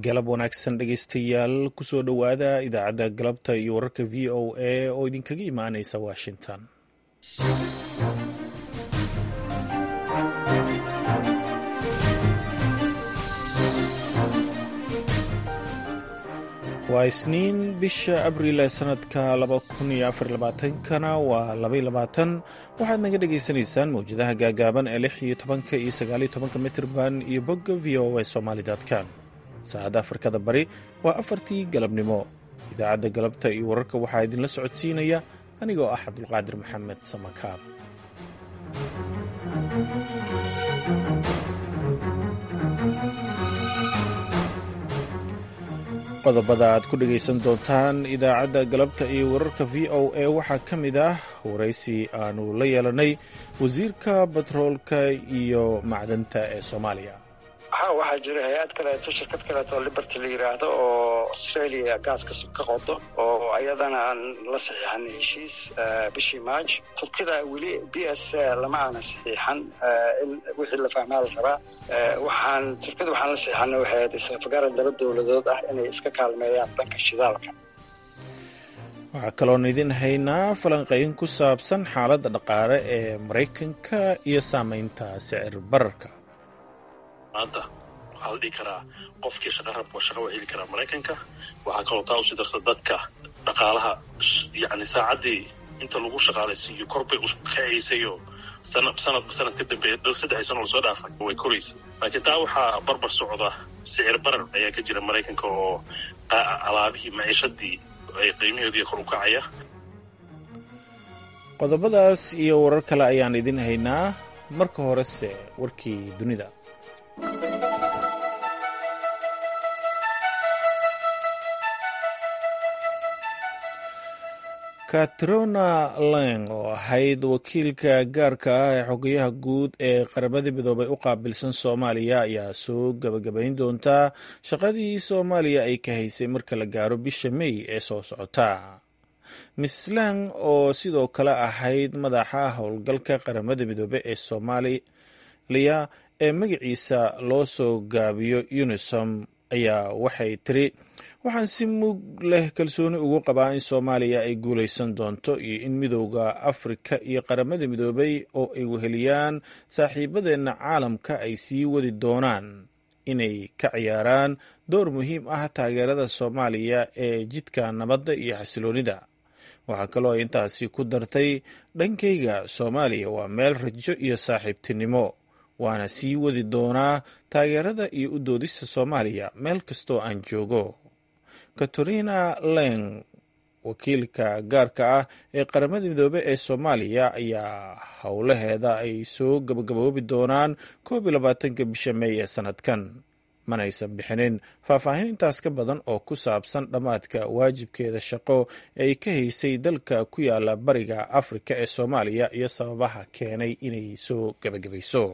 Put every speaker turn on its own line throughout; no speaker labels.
galab wanaagsan dhegeystayaal kusoo dhowaada idaacadda galabta iyo wararka v o a oo idinkaga imaaneysa washington waa isniin bisha abriil ee sanadka kana waa waxaad naga dhagaysanaysaan mawjadaha gaagaaban ee lix iyo tobanka iyo sagaaliyo tobanka mitrban iyo bogga v o a somaali.com saacadda afrikada bari waa afartii galabnimo idaacadda galabta iyo wararka waxaa idinla socodsiinaya anigoo ah cabdulqaadir maxamed samakaab qodobada aad ku dhegaysan doontaan idaacadda galabta iyo wararka v o a waxaa ka mid ah waraysi aanu la yeelanay wasiirka batroolka iyo macdanta ee soomaaliya
ha waxaa jira hay-ad kaleeto shirkad kaleeto liberty la yiraahdo oo australia gaas ka qodo oo ayadana aan la saxiixanay heshiis bishii maaj turkida weli b s lama aanan saxiixan in wixii la fahmaa la rabaa waxaan turkida waxaan la saxiixanay waxay ahayd isfagarad laba dowladood ah inay iska kaalmeeyaan dhanka shidaalka
waxaa kaloon idin haynaa falanqayn ku saabsan xaaladda dhaqaale ee maraykanka iyo saameynta sicir bararka
maanta waxaa la dhihi karaa qofkii shaqa rabka shaqa waa heli karaa maraykanka waxaa kaloo taa usii darsa dadka dhaqaalaha yani saacaddii inta lagu shaqaalaysiiyo korbay kacaysayoo sanadba sanad ka dambeeya saddexdii sano lasoo dhaafay way koraysa laakiin taa waxaa barbar socda sicir barar ayaa ka jira maraykanka oo alaabihii maciishadii ay qiimaheedu kor u kacaya
qodobadaas iyo warar kale ayaan idin haynaa marka horese warkii dunida katrona lang oo ahayd wakiilka gaarka ah ee xogayaha guud ee qaramada midoobay u qaabilsan soomaaliya ayaa soo gabagabayn doontaa shaqadii soomaaliya ay ka haysay marka la gaaro bisha mey ee soo socota miss lang oo sidoo kale ahayd madaxa howlgalka qaramada midoobe ee soomaaliya ee magaciisa loo soo gaabiyo unisom ayaa waxay tiri waxaan si mug leh kalsooni ugu qabaa in soomaaliya ay guulaysan doonto iyo in midowda afrika iyo qaramada midoobay oo ay weheliyaan saaxiibadeenna caalamka ay sii wadi doonaan inay ka ciyaaraan door muhiim ah taageerada soomaaliya ee jidka nabadda iyo xasiloonida waxaa kaloo ay intaasi ku dartay dhankayga soomaaliya waa meel rajo iyo saaxiibtinimo waana sii wadi doonaa taageerada iyo u doodista soomaaliya meel kastoo aan joogo katarina leng wakiilka gaarka ah ee qaramada midoobe ee soomaaliya ayaa howlaheeda ay soo gabagaboobi doonaan koob iyo labaatanka bisha meey ee sanadkan manaysan bixinin faahfaahin intaas ka badan oo ku saabsan dhammaadka waajibkeeda shaqo ee ay ka haysay dalka ku yaala bariga afrika ee soomaaliya iyo sababaha keenay inay soo gabagabayso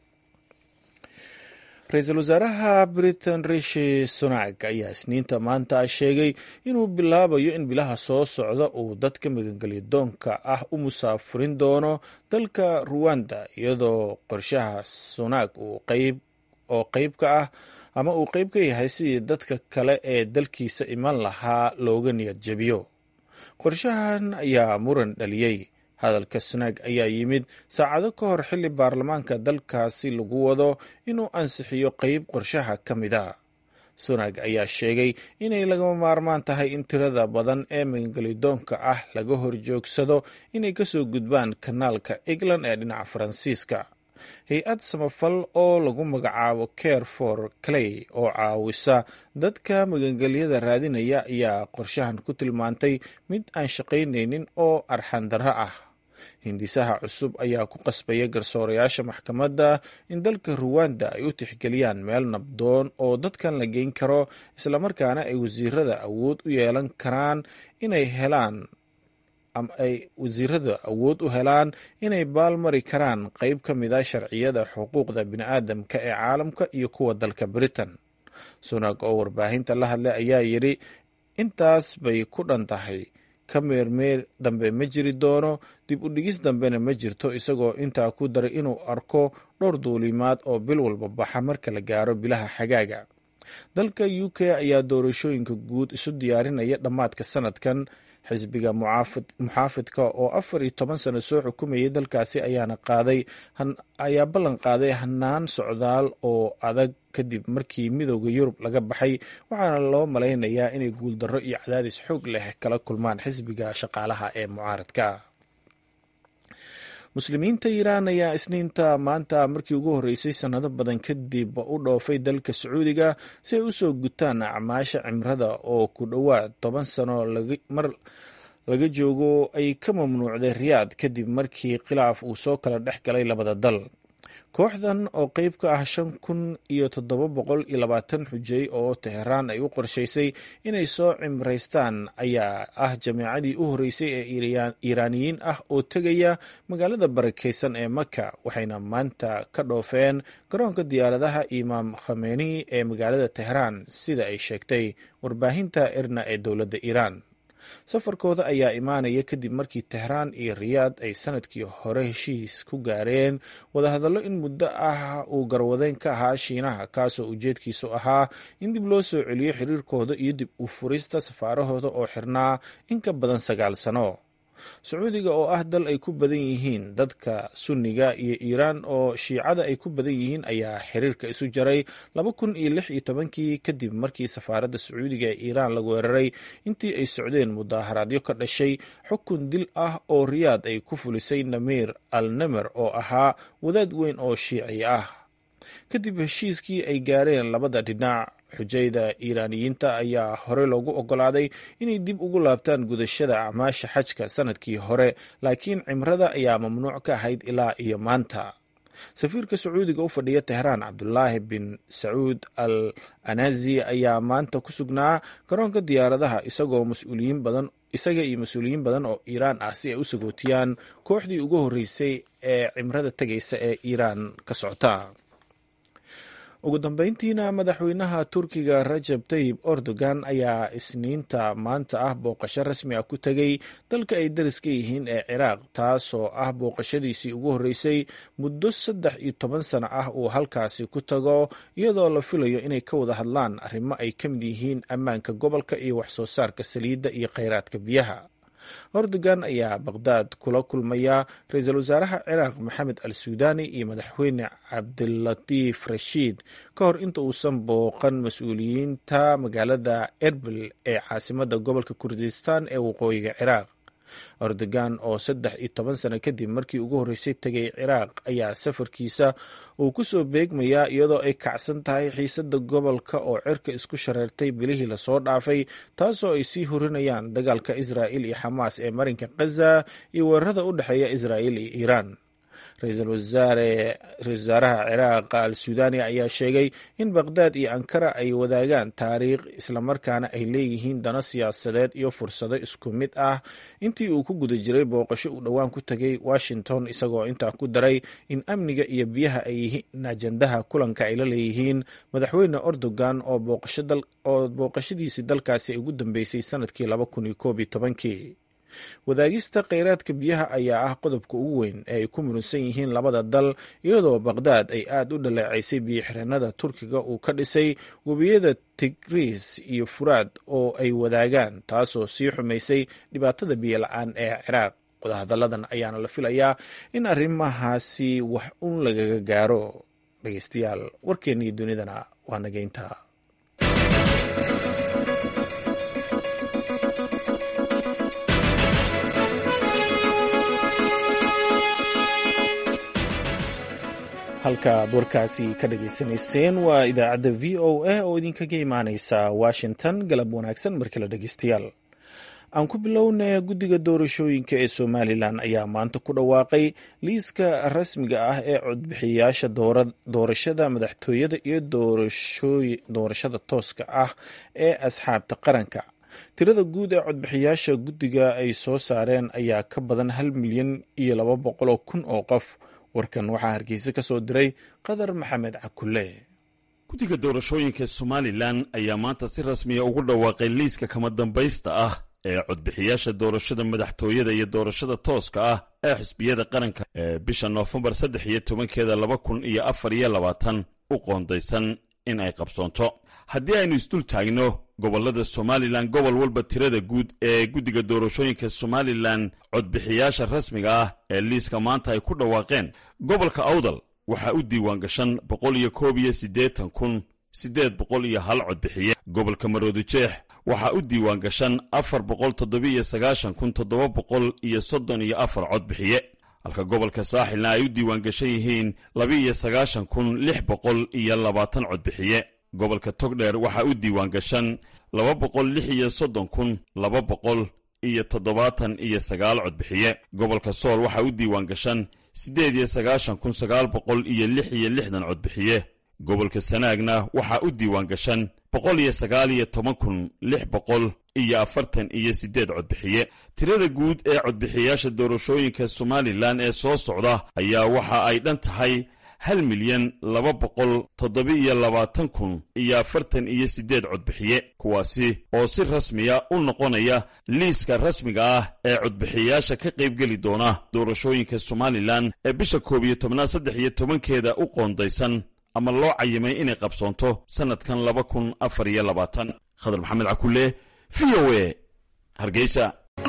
ra-iisul wasaaraha britain rishi sunak ayaa isniinta maanta sheegay inuu bilaabayo in bilaha soo socda uu dadka magangelyo doonka ah u musaafurin doono dalka ruwanda iyadoo qorshaha sunak oo qeyb ka ah ama uu qeyb ka yahay sidii dadka kale ee dalkiisa iman lahaa looga niyad jebiyo qorshahan ayaa muran dhaliyey hadalka sunaag ayaa yimid saacado ka hor xilli baarlamaanka dalkaasi lagu wado inuu ansixiyo qeyb qorshaha ka mid a sunaag ayaa sheegay inay lagama maarmaan tahay in tirada badan ee magangelidoonka ah laga horjoogsado inay kasoo gudbaan kanaalka england ee dhinaca faransiiska hay-ad samafal oo lagu magacaabo care for clay oo caawisa dadka magangelyada raadinaya ayaa qorshahan ku tilmaantay mid aan shaqaynaynin oo arxandarro ah hindisaha cusub ayaa ku qasbaya garsoorayaasha maxkamadda in dalka ruwanda ay u tixgeliyaan meel nabdoon oo dadkan la geyn karo islamarkaana ay wasiirada awood u yeelan karaan inay helaan ama ay wasiirada awood u helaan inay baalmari karaan qeyb ka mid a sharciyada xuquuqda bini'aadamka ee caalamka iyo kuwa dalka britain sunag oo warbaahinta la hadlay ayaa yidhi intaas bay ku dhan tahay ka meermeer dambe ma jiri doono dib u dhigis dambena ma jirto isagoo intaa ku daray inuu arko dhowr duulimaad oo bil walba baxa marka la gaaro bilaha xagaaga dalka u k ayaa doorashooyinka guud isu diyaarinaya dhammaadka sanadkan xisbiga muxaafidka oo afar iyo toban sano soo xukumayay dalkaasi ayaana qaaday ayaa ballan qaaday hanaan socdaal oo adag kadib markii midooda yurub laga baxay waxaana loo malaynayaa inay guuldarro iyo cadaadis xoog leh kala kulmaan xisbiga shaqaalaha ee mucaaradka muslimiinta iiraan ayaa isniinta maanta markii ugu horreysay sannado badan kadib u dhoofay dalka sacuudiga si ay u soo gutaan acmaasha cimrada oo ku dhowaad toban sano mar laga joogo ay ka mamnuucday riyaad kadib markii khilaaf uu soo kala dhex galay labada dal kooxdan oo qeyb ka ah shan kun iyo toddoba boqol iyo labaatan xujay oo teheraan ay u qorshaysay inay soo cimraystaan ayaa ah jameecadii u horreysay ee iiraaniyiin ah oo tegaya magaalada barakeysan ee maka waxayna maanta ka dhoofeen garoonka diyaaradaha imaam khameni ee magaalada teheraan sida ay sheegtay warbaahinta erna ee dowladda iiraan safarkooda ayaa imaanaya kadib markii tehraan iyo riyaad ay sanadkii hore heshiis ku gaareen wadahadallo in muddo ah uu garwadeyn ka ahaa shiinaha kaasoo ujeedkiisu ahaa in dib loo soo celiyo xiriirkooda iyo dib u furista safaarahooda oo xirnaa in ka badan sagaal sano sacuudiga oo ah dal ay ku badan yihiin dadka sunniga iyo iiraan oo shiicada ay ku badan yihiin ayaa xiriirka isu jaray laba kun iyo lix iyo tobankii kadib markii safaaradda sacuudiga ee iiraan lagu weeraray intii ay socdeen mudaaharaadyo ka dhashay xukun dil ah oo riyaad ay ku fulisay namiir al nemer oo ahaa wadaad weyn oo shiici ah kadib heshiiskii ay gaareen labada dhinac xujayda iiraaniyiinta ayaa hore loogu ogolaaday inay dib ugu laabtaan gudashada acmaasha xajka sanadkii hore laakiin cimrada ayaa mamnuuc ka ahayd ilaa iyo maanta safiirka sacuudiga u fadhiya tehraan cabdulaahi bin sacuud al anazi ayaa maanta ku sugnaa garoonka diyaaradaha isagoo mas-uuliyiin badan isaga iyo mas-uuliyiin badan oo iiraan ah si ay u sagootiyaan kooxdii ugu horreysay ee cimrada tegaysa ee iiraan ka socota ugu dambeyntiina madaxweynaha turkiga rajab tayib erdogan ayaa isniinta maanta ah booqasho rasmi ah ku tegay dalka ay dariska yihiin ee ciraaq taasoo ah booqashadiisii ugu horreysay muddo saddex iyo toban sano ah uu halkaasi ku tago iyadoo la filayo inay ka wada hadlaan arrimo ay ka mid yihiin ammaanka gobolka iyo waxsoo saarka saliidda iyo kheyraadka biyaha erdogan ayaa baqhdaad kula kulmaya ra-iisul wasaaraha ciraaq maxamed al suudani iyo madaxweyne cabdilatiif rashiid ka hor inta uusan booqan mas-uuliyiinta magaalada erbil ee caasimada gobolka kurdistan ee waqooyiga ciraaq erdogan oo saddex iyo toban sano kadib markii ugu horreysay tegay ciraaq ayaa safarkiisa uu ku soo beegmayaa iyadoo ay kacsan tahay xiisada gobolka oo cirka isku shareertay bilihii lasoo dhaafay taasoo ay sii horinayaan dagaalka israa'il iyo xamaas ee marinka khaza iyo weerarada u dhexeeya israa'il iyo iiraan ra-iisul wasaaraha ciraaq al suudani ayaa sheegay in baqhdaad iyo ankara ay wadaagaan taariikh islamarkaana ay leeyihiin dano siyaasadeed iyo fursado isku mid ah intii uu ku guda jiray booqasho uu dhowaan ku tegay washington isagoo intaa ku daray in amniga iyo biyaha ay yihiin ajandaha kulanka ay la leeyihiin madaxweyne erdogan oo booqashadiisii dalkaasi ay ugu dambeysay sanadkii laba kun iyo koob iyo tobankii wadaagista kheyraadka biyaha ayaa ah qodobka ugu weyn ee ay ku muransan yihiin labada dal iyadoo baqhdaad ay aad u dhaleecaysay biyo-xireenada turkiga uu ka dhisay webiyada tigris iyo furaad oo ay wadaagaan taasoo sii xumaysay dhibaatada biyo la-aan ee ciraaq wadahadalladan ayaana la filayaa in arrimahaasi wax un lagaga gaaro dhegeystayaal warkeennii dunidana waa nageynta halka aad warkaasi ka dhageysanayseen waa idaacadda v o a oo idinkaga imaaneysa washington galab wanaagsan markale dhegeystayaal aan ku bilowna guddiga doorashooyinka ee somalilan ayaa maanta ku dhawaaqay liiska rasmiga ah ee codbixiyayaasha doorashada madaxtooyada iyo doorashada tooska ah ee asxaabta qaranka tirada guud ee codbixiyayaasha guddiga ay soo saareen ayaa ka badan hal milyan iyo laba boqoloo kun oo qof warkan waxaa hargeysa ka soo diray qadar maxamed cakulle
guddiga doorashooyinka somalilan ayaa maanta si rasmiya ugu dhawaaqay liiska kama dambaysta ah ee codbixiyaasha doorashada madaxtooyada iyo doorashada tooska ah ee xisbiyada qaranka ee bisha noofembar saddex iyo tobankeeda laba kun iyo afar iyo labaatan u qoondaysan in ay qabsoonto haddii aynu isdul taagno gobollada somalilan gobol walba tirada guud ee guddiga doorashooyinka somalilan codbixiyaasha rasmiga ah ee liiska maanta ay ku dhawaaqeen gobolka awdal waxaa u diiwaan gashan boqol iyo koob iyo siddeetan kun siddeed boqol iyo hal codbixiye gobolka maroodijeex waxaa u diiwaan gashan afar boqol toddobiiyo sagaashan kun toddoba boqol iyo soddon iyo afar codbixiye halka gobolka saaxilna ay u diiwaan gashan yihiin laba-iyo sagaashan kun lix boqol iyo labaatan codbixiye gobolka togdheer waxaa u diiwaan gashan laba boqol lix iyo soddon kun laba boqol iyo toddobaatan iyo sagaal codbixiye gobolka sool waxaa u diiwaan gashan siddeed iyo sagaashan kun sagaal boqol iyo lix iyo lixdan codbixiye gobolka sanaagna waxaa u diiwaan gashan boqol iyo sagaal iyo toban kun lix boqol iyo afartan iyo siddeed codbixiye tirada guud ee codbixiyaasha doorashooyinka somalilan ee soo socda ayaa waxa ay dhan tahay hal milyan laba boqol toddoba-iyo labaatan kun iyo afartan iyo siddeed codbixiye kuwaasi oo si rasmiya u noqonaya liiska rasmiga ah ee codbixiyaasha ka qaybgeli doona doorashooyinka somalilan ee bisha koob iyo tobnaad saddex iyo tobankeeda u qoondaysan ama loo cayimay inay qabsoonto sannadkan laba kun afar iyo labaatan khadar maxamed cakulle v o e hargeysa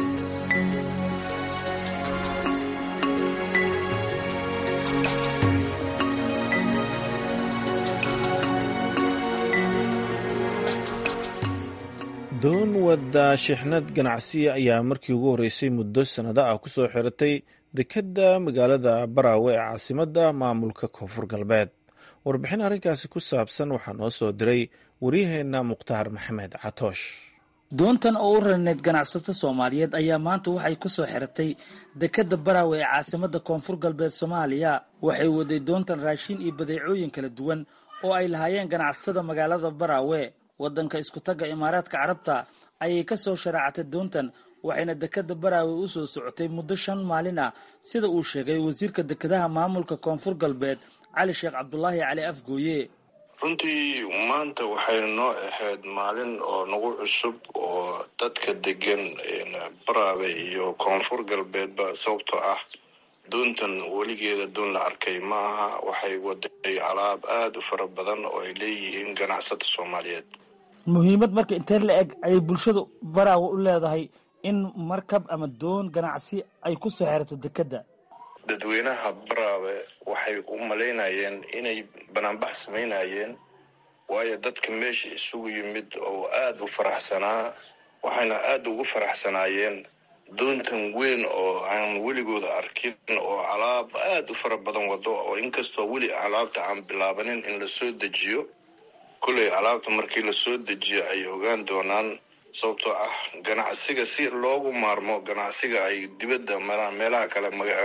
doon wadda shixnad ganacsiya ayaa markii ugu horreysay muddo sannado ah kusoo xiratay dekedda magaalada baraawe ee caasimadda maamulka koonfur galbeed warbixin arrinkaasi ku saabsan waxaa noo soo diray waryaheenna mukhtaar maxamed catoosh
doontan oo u rarneyd ganacsato soomaaliyeed ayaa maanta waxay ku soo xiratay dekedda baraawe ee caasimadda koonfur galbeed soomaaliya waxay waday doontan raashin iyo badeecooyin kala duwan oo ay lahaayeen ganacsatada magaalada baraawe waddanka iskutagga imaaraadka carabta ayay ka soo sharaacatay doontan waxayna dekedda baraawe u soo socotay muddo shan maalin ah sida uu sheegay wasiirka dekedaha maamulka koonfur galbeed cali sheekh cabdulaahi cali afgooye
runtii maanta waxay noo ahayd maalin oo nagu cusub oo dadka degan baraabe iyo koonfur galbeedba sababtoo ah doontan weligeeda doon la arkay ma aha waxay waday alaab aada u fara badan oo ay leeyihiin ganacsata soomaaliyeed
muhiimad marka intee la eg ayay bulshada baraawe u leedahay in markab ama doon ganacsi ay ku soo xerato dekedda
dadweynaha baraabe waxay u malaynayeen inay banaanbax samaynayeen waayo dadka meesha isugu yimid oo aada u faraxsanaa waxayna aada ugu faraxsanaayeen doontan weyn oo aan weligooda arkin oo alaab aada u fara badan wado oo inkastoo weli alaabta aan bilaabanin in lasoo dejiyo kolley alaabta markii lasoo dejiyo ay ogaan doonaan sababtoo ah ganacsiga si loogu maarmo ganacsiga ay dibadda maraan meelaha kale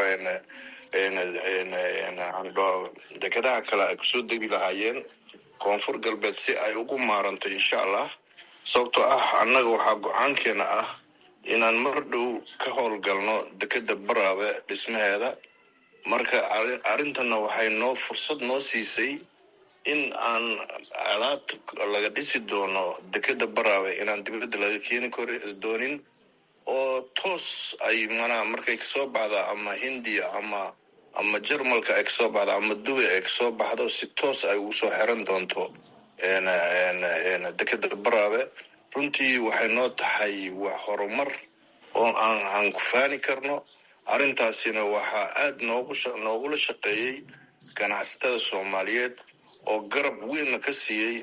dekedaha kale ay kusoo degi lahaayeen koonfur galbeed si ay ugu maaranto insha allah sababtoo ah annaga waxaa go-aankeena ah inaan mar dhow ka howlgalno dekeda baraabe dhismaheeda marka arrintanna waxay noo fursad noo siisay in aan alaabta laga dhisi doono dekeda baraabe inaan dibadda laga keeni kor doonin oo toos ay manaa markay kasoo baxda ama hindiya ama ama jarmalka ay kasoo baxdo ama dubay ay kasoo baxdo si toos ay ugu soo xiran doonto dekeda baraabe runtii waxay noo tahay wax horumar oo aan aan ku faani karno arrintaasina waxaa aada noogu noogula shaqeeyey ganacsatada soomaaliyeed oo garab weynna ka siiyey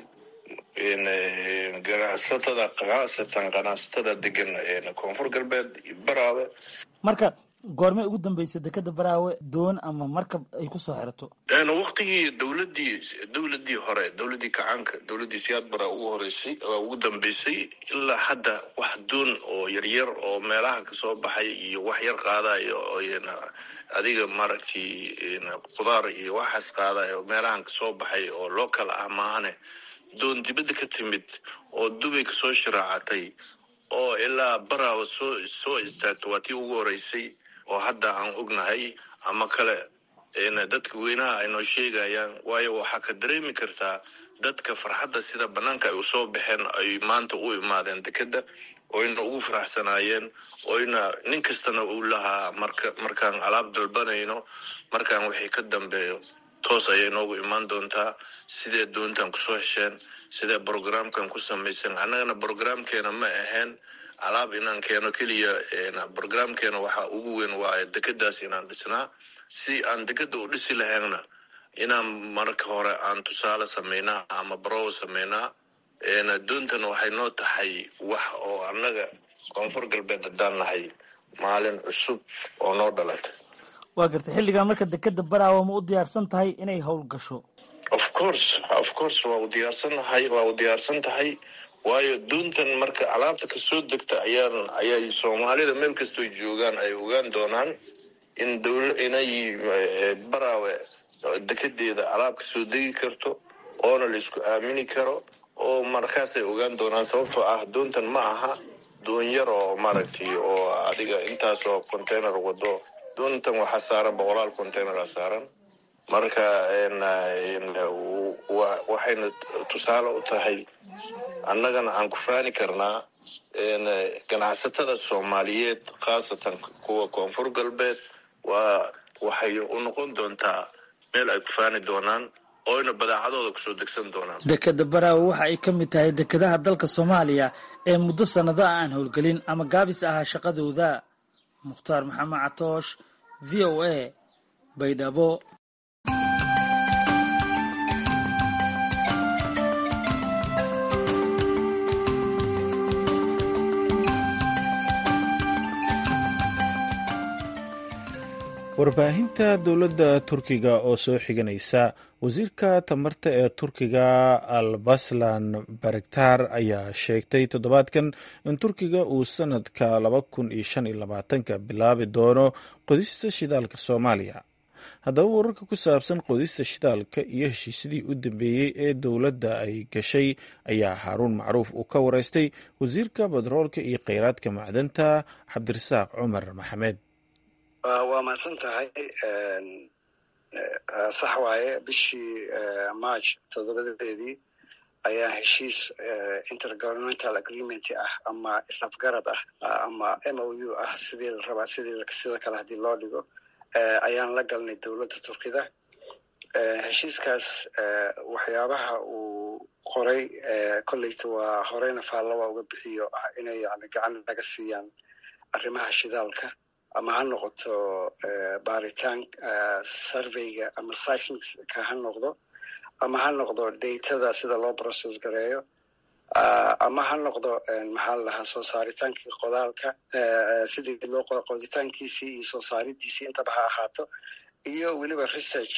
ganacsatada khaasatan ganacsatada degan koonfur galbeed baraawe
marka goormay ugu dambeysay dekeda baraawe doon ama markab ay ku soo xirato
waktigii dowladii dowladii hore dowladii kacaanka dowladii siyaad bara ugu horeysay ugu dambeysay ilaa hadda wax doon oo yaryar oo meelaha kasoo baxay iyo wax yar qaadayo adiga maaragtay khudaar iyo waxaas qaadayo meelahan kasoo baxay oo local ah maahane doon dibadda ka timid oo dubay kasoo shiraacatay oo ilaa baraawa soo soo istaagto waa tii ugu horeysay oo hadda aan ognahay ama kale dadka weynaha ay noo sheegayaan waayo waxaa ka dareemi kartaa dadka farxadda sida banaanka ay usoo baxeen ay maanta u imaadeen dekeda oyna ugu faraxsanaayeen oyna nin kastana uu lahaa marka markaan alaab dalbanayno markaan wixii ka dambeeyo toos ayay noogu imaan doontaa sidee doontan kusoo hesheen sidee brogramkan ku samaysan annagana brogramkeena ma ahayn alaab inaan keeno keliya brogramkeena waxa ugu weyn waa dekadaas inaan dhisnaa si aan dekada u dhisi lahaynna inaan marka hore aan tusaale samaynaa ama barow samaynaa doontan waxay noo tahay wax oo annaga koonfur galbeed haddaan nahay maalin cusub oo noo dhalatay
waa gartay xilligan marka dekeda baraawo ma u diyaarsan tahay inay howl gasho
of course of course waa u diyaarsannahay waa u diyaarsan tahay waayo doontan marka alaabta kasoo degta ayaan ayay soomaalida meel kastoo joogaan ay ogaan doonaan in dowla inay baraawe dekedeeda alaab kasoo degi karto oona la isku aamini karo oo markaasay ogaan doonaan sababtoo ah doontan ma aha doon yar oo maaragtay oo adiga intaas oo container wado doontan waxaa saaran boqolaal containera saaran marka waxayna tusaale u tahay annagana aan ku faani karnaa ganacsatada soomaaliyeed khaasatan kuwa koonfur galbeed waa waxay u noqon doontaa meel ay ku faani doonaan oyna badaacadooda kusoo degsan doonaan
dekeda baraawe waxa ay ka mid tahay dekedaha dalka soomaaliya ee muddo sannado ah aan howlgelin ama gaabis ahaa shaqadooda mukhtaar maxamed catoosh v o a baydhabo
warbaahinta dowladda turkiga oo soo xiganaysa wasiirka tamarta ee turkiga albaslan barektar ayaa sheegtay toddobaadkan in turkiga uu sanadka laba kun iyo shan iyo labaatanka bilaabi doono qodista shidaalka soomaaliya haddaba wararka ku saabsan qodista shidaalka iyo heshiisyadii u dambeeyey ee dowladda ay gashay ayaa haaruun macruuf uu ka wareystay wasiirka batroolka iyo kheyraadka macdanta cabdirasaaq cumar maxamed
waa mahadsan tahay sax waaye bishii march toddobadeedii ayaa heshiis intergovernmental agreement ah ama isafgarad ah ama m o u ah sidii la rabaa sidii sida kale haddii loo dhigo ayaan la galnay dowladda turkida heshiiskaas waxyaabaha uu qoray kolleyta waa horeyna faallaba uga bixiyo ah inay yani gacan naga siiyaan arrimaha shidaalka ama ha noqoto baaritaan surveyga ama seismicka ha noqdo ama ha noqdo datada sida loo process gareeyo ama ha noqdo maxaa la dhahaa soo saaritaankii qodaalka sidii loo qoditaankiisii iyo soo saaridiisii intaba ha ahaato iyo weliba research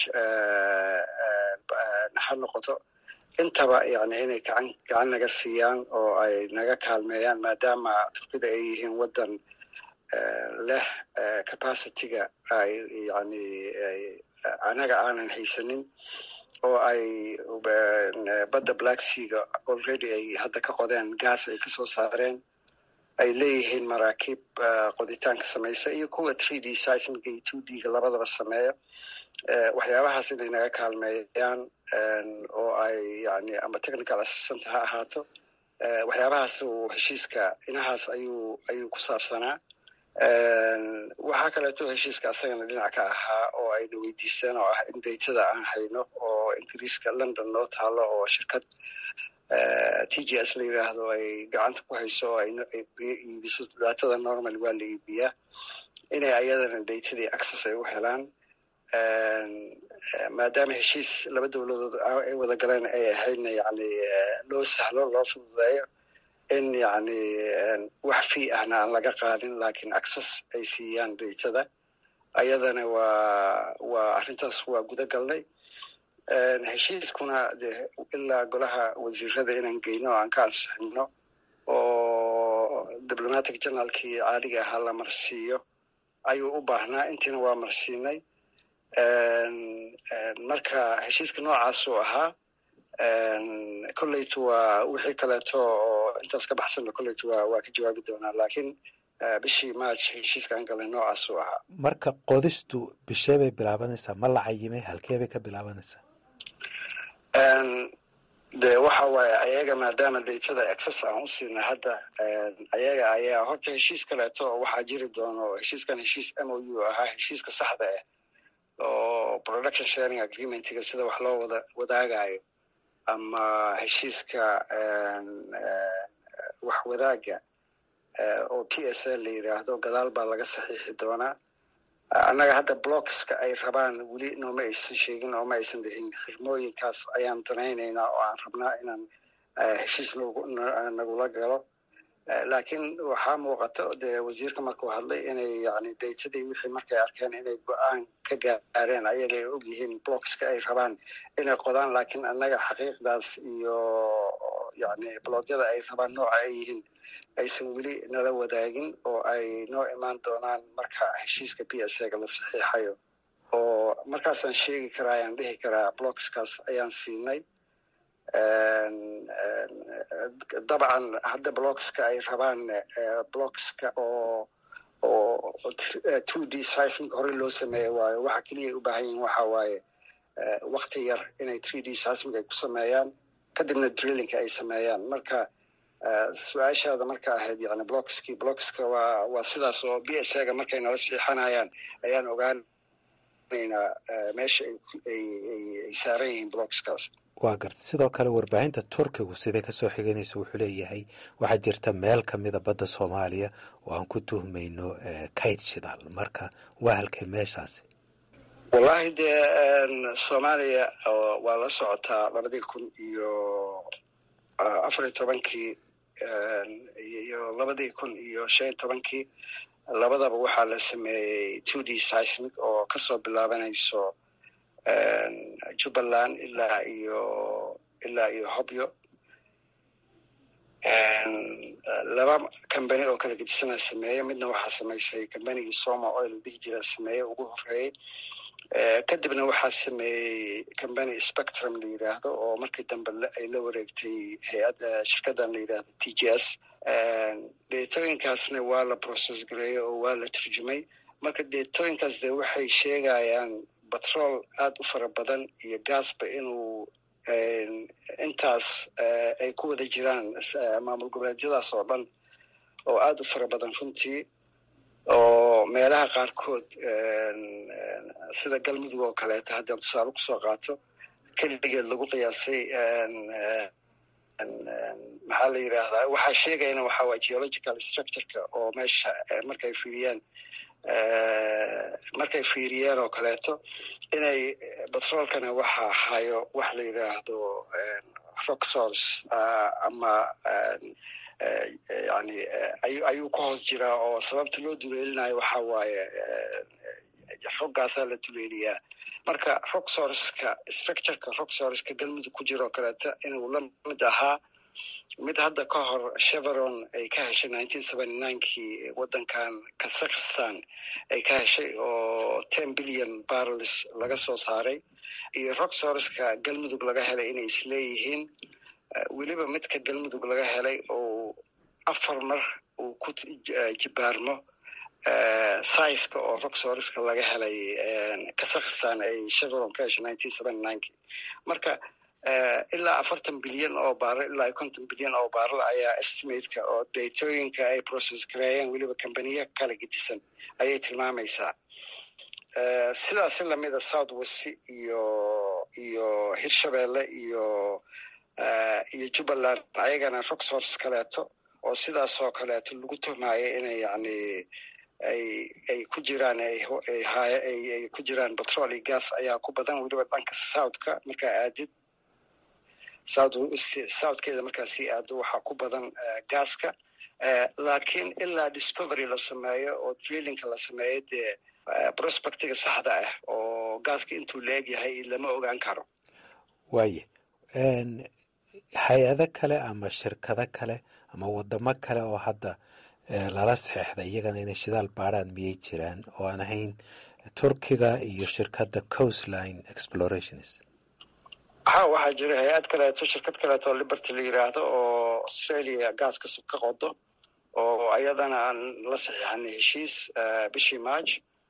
ha noqoto intaba yani inay gacan gacan naga siiyaan oo ay naga kaalmeeyaan maadaama turkida ay yihiin waddan leh capacityga ay yani anaga aanan haysanin oo ay badda black seaga already ay hadda ka qodeen gas ay kasoo saareen ay leeyihiin maraakiib qoditaanka samaysa iyo kuwa three d seismiga iyo two d ga labadaba sameeya waxyaabahaas inay naga kaalmeeyaan oo ay yani ama technical assistant ha ahaato waxyaabahaas uu heshiiska inahaas ayuu ayuu ku saabsanaa waxaa kaleeto heshiiska asagana dhinac ka ahaa oo ayna weydiisteen oo ah in daytada aan hayno oo ingiriiska london noo taalo oo shirkad t g s la yiraahdo ay gacanta ku hayso oo iibiso daatada normal waa la iibiyaa inay ayadana daytadii access ay u helaan maadaama heshiis laba dowladood ay wada galeen ay ahaydna yani loo sahlo loo fududeeyo in yani wax fii ahna aan laga qaadin lakin access ay siiyaan daytada ayadana waa waa arrintaas waa guda galnay heshiiskuna de ilaa golaha wasiirada inaan geyno o aan ka ansixino oo diplomatic generalkii caaliga ahaa la marsiiyo ayuu u baahnaa intiina waa marsiinay marka heshiiska noocaasuu ahaa kolleytu waa wixii kaleeto oo intaas ka baxsanna kolleytu waa waa ka jawaabi doonaa lakiin bishii march heshiiska aan galnay noocaasuu ahaa
marka qodistu bishee bay bilaabanaysaa ma la cayimay halkee bay ka bilaabanaysaa
de waxa waaye ayaga maadaama daytada access aan u siina hadda ayaga ayaa horta heshiis kaleeto oo waxaa jiri doono heshiiskan heshiis m o u ahaa heshiiska saxda ah oo production sharing agreementiga sida wax loo wada wadaagayo ama heshiiska wax wadaaga oo p s l la yidhaahdo gadaal baa laga saxiixi doonaa annaga hadda blockska ay rabaan weli nooma aysan sheegin ooma aysan dhihin xirmooyinkaas ayaan danaynaynaa oo aan rabnaa inaan heshiis nagula galo laakiin waxaa muuqato dee wasiirka markuu hadlay inay yani daytadii wixii markay arkeen inay go-aan ka gaareen ayaga ay og yihiin blockska ay rabaan inay qodaan laakiin annaga xaqiiqdaas iyo yani bloogyada ay rabaan nooca ay yihiin aysan weli nala wadaagin oo ay noo imaan doonaan marka heshiiska p s ga la saxiixayo oo markaasaan sheegi karaa ayaan dhihi karaa blockskaas ayaan siinay dabcan hadda blockska ay rabaan blockska oo oo two d sifing hore loo sameeya waayo waxa keliya ay u baahan yihin waxa waaye wakti yar inay three d sismig ay ku sameeyaan kadibna drillingka ay sameeyaan marka su-aashaada marka ahayd yani blockskii blockska waa waa sidaas oo b s ga markay nala siixanayaan ayaan ogaanaynaa meesha ay saaran yihiin blockskaas
waa garta sidoo kale warbaahinta turkigu siday kasoo xiganaysa wuxuu leeyahay waxaa jirta meel kamida badda soomaaliya oo aan ku tuhmayno kayd shidaal marka waa halkay meeshaasi
wallahi dee soomaaliya waa la socotaa labadii kun iyo afar iyo tobankii iyo labadii kun iyo shan iyo tobankii labadaba waxaa la sameeyey two d sismic oo kasoo bilaabanayso jubbaland ilaa iyo ilaa iyo hobyo laba combany oo kala gedisana sameeye midna waxaa samaysay combanygii soma oil dhihi jira sameeye ugu horeeyey kadibna waxaa sameeyey combany spectrum la yidhaahdo oo markii dambe ay la wareegtay hay-adda shirkaddan la yidhaahdo t j s deetooyinkaasna waa la process gareeyey oo waa la turjumay marka deetooyinkaas de waxay sheegayaan batrool aada u fara badan iyo gaasba inuu intaas ay ku wada jiraan maamul goboleedyadaas oo dhan oo aada u fara badan runtii oo meelaha qaarkood sida galmudug oo kaleeta haddaan tusaale kusoo qaato keligeed lagu qiyaasay maxaa la yidhaahdaa waxaa sheegayana waxaa waa geological structureka oo meesha markay fiiriyaan markay fiiriyeen oo kaleeto inay batroolkana waxa hayo wax la yidhaahdo rock source ama yani ayuu ka hoos jiraa oo sababta loo duleelinayo waxa waaye roggaasaa la duleeliyaa marka rock sourceka structureka rock sourceka galmudug ku jira oo kaleeto inuu la mid ahaa mid hadda ka hor cheveron ay ka heshay nineteen seventy ninekii waddankan kazakhstan ay ka heshay oo ten billion barrels laga soo saaray iyo rock sourceka galmudug laga helay inay isleeyihiin weliba midka galmudug laga helay oo afar mar uu ku jibaarmo siceka oo rock sourceka laga helay kazakhstan ay cheveron ka heshay nineteen seventy ninekii marka ilaa afartan bilyan oo baarl ilaa konton bilyan oo baarl ayaa estimateka oo datooyinka ay process gareeyeen weliba combaniya kala gedisan ayay tilmaamaysaa sidaasi lamida south west iyo iyo hirshabelle iyo iyo jubbaland ayagana rock source kaleeto oo sidaas oo kaleeto lagu tuhmaayo inay yani ay ay ku jiraan ay ku jiraan petrol iyo gas ayaa ku badan weliba dhanka southka markaa aadid southkeeda markaa sii aado waxaa ku badan gaaska laakiin ilaa discovery la sameeyo oo drillingka la sameeyo dee prospectiga saxda ah oo gaaska intuu la-eg yahay lama ogaan karo
waaye hay-ado kale ama shirkado kale ama wadamo kale oo hadda lala saxeexda iyagana inay shidaal baaraan miyay jiraan oo aan ahayn turkiga iyo shirkadda coastline explorations
ha waxaa jira hay-ad kaleeto shirkad kaleeto oo liberty la yiraahdo oo australia gaaska ka qodo oo ayadana aan la saxiixanay heshiis bishii march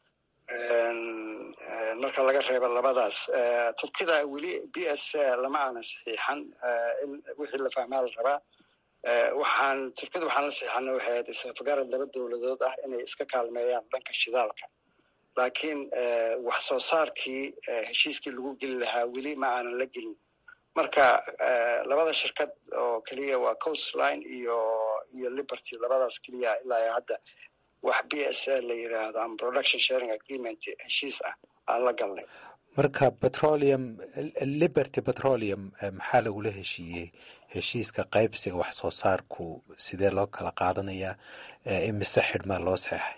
marka laga reebo labadaas turkida weli b s lama aanan saxiixan wixii la fahmaa la rabaa waxaan turkida waxaan la saxiixana waxay ahayd isafagaarad laba dowladood ah inay iska kaalmeeyaan dhanka shidaalka laakiin wax soo saarkii heshiiskii lagu geli lahaa weli ma aanan la gelin marka labada shirkad oo keliya waa coastline iyo iyo liberty labadaas keliya ilaa hadda wax b s a la yiraahdo ama production sharing agreement heshiis ah aan la galnay
marka petroleum liberty petroleum maxaa lagula heshiiyey heshiiska qaybsiga wax soo saarku sidee loo kala qaadanayaa imise xidhmaa loo saxeixay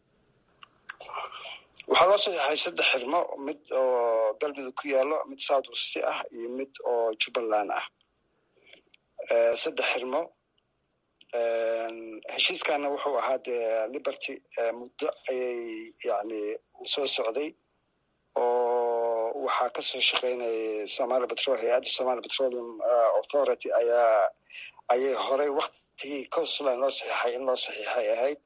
waxaa loo saxeixay saddex xirmo mid oo galmudug ku yaalo mid south west ah iyo mid oo jubbaland ah saddex xirmo heshiiskana wuxuu ahaa dee liberty muddo ayay yani soo socday oo waxaa kasoo shaqeynayay somali petrol hay-adda somali petroleum authority ayaa ayay horey waktigii coastline loo saxiixay in loo saxiixay ahayd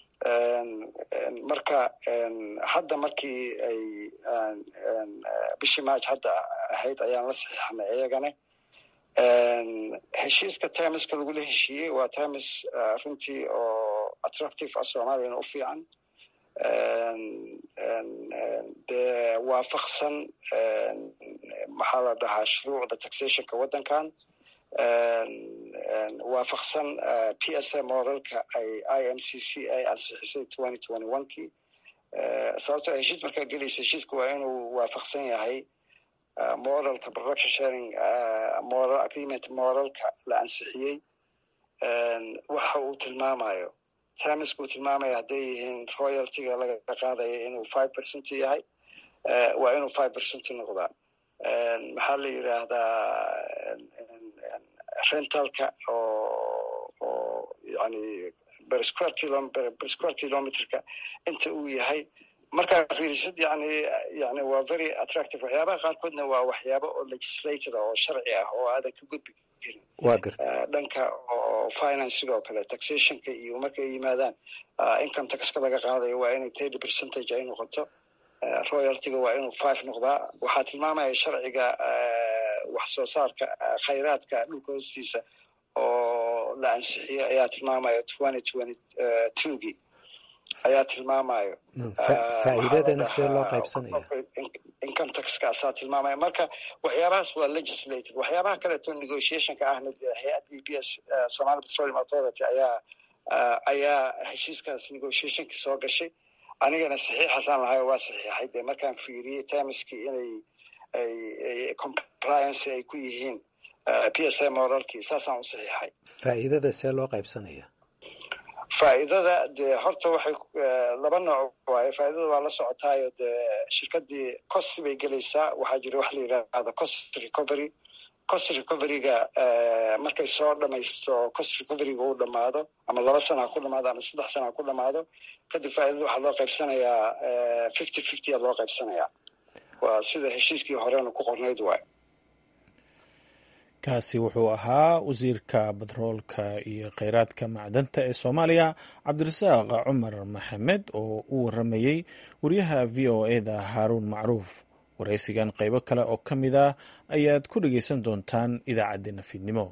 marka hadda markii ay bishii march hadda ahayd ayaan la saxiixnay iyagana heshiiska timiska lagula heshiiyey waa timis runtii oo attractive ah soomaaliyana u fiican dee waafaqsan maxaa la dhahaa shuruucda taxationka waddankan waafaqsan p s a moralka ay i m c c ay ansixisay twenty twenty one kii sababtoo heshiis markaa gelaysa heshiiska waa inuu waafaqsan yahay moralka production sharing moral agreement moralka la ansixiyey waxa uu tilmaamayo timiska uu tilmaamaya hadday yihiin royaltyga laga qaadaya inuu five percent yahay waa inuu five percent noqdaa maxaa la yiraahdaa rentalka oo oo yani bersquare kilo bersquare kilometerka inta uu yahay markaa fiirisad yani yani waa very attractive waxyaabaha qaarkoodna waa waxyaaba oo legislated oo sharci ah oo aadan ka gudbi karin
waa garta
dhanka oo financiga oo kale taxationka iyo markay yimaadaan income taxka laga qaadayo waa inay thirty percentage ay noqoto royaltyga waa inuu five noqdaa waxaa tilmaamaya sharciga wax soo saarka khayraadka dhulka hoostiisa oo la ansixiyey ayaa tilmaamaya twenty twenty twogii ayaa tilmaamayo
faa'iidadana sidee loo qaybsanaya
income taxkaasaa tilmaamaya marka waxyaabahaas waa legislated waxyaabaha kaleeto negotiationka ahna dee hay-adda b s somali petroleum authority ayaa ayaa heshiiskaas negotiationki soo gashay anigana saxiixaasaan lahayo waa saxiixay dee markaan fiiriyey timiskii inay ay compliance ay ku yihiin p s a moralkii saasaan u saxiixay
faa'iidada see loo qaybsanaya
faa'iidada dee horta waxay laba nooc waaye faa'iidada waa la socotaayo dee shirkadii cost bay gelaysaa waxaa jira wax la yidhaahdo cost recovery cost recoveryga markay soo dhamaysto cost recoveryga uu dhamaado ama laba sana ha ku dhamaado ama saddex sana ha ku dhamaado kadib faa'iidada waxaa loo qaybsanayaa fifty fifty a loo qaybsanayaa waa sida heshiiskii horena ku qornayd waay
kaasi wuxuu ahaa wasiirka batroolka iyo kheyraadka macdanta ee soomaaliya cabdirasaaq cumar maxamed oo u waramayey wariyaha v o eda haaruun macruuf waraysigan qaybo kale oo ka mid ah ayaad ku dhegeysan doontaan idaacaddeenna fiidnimo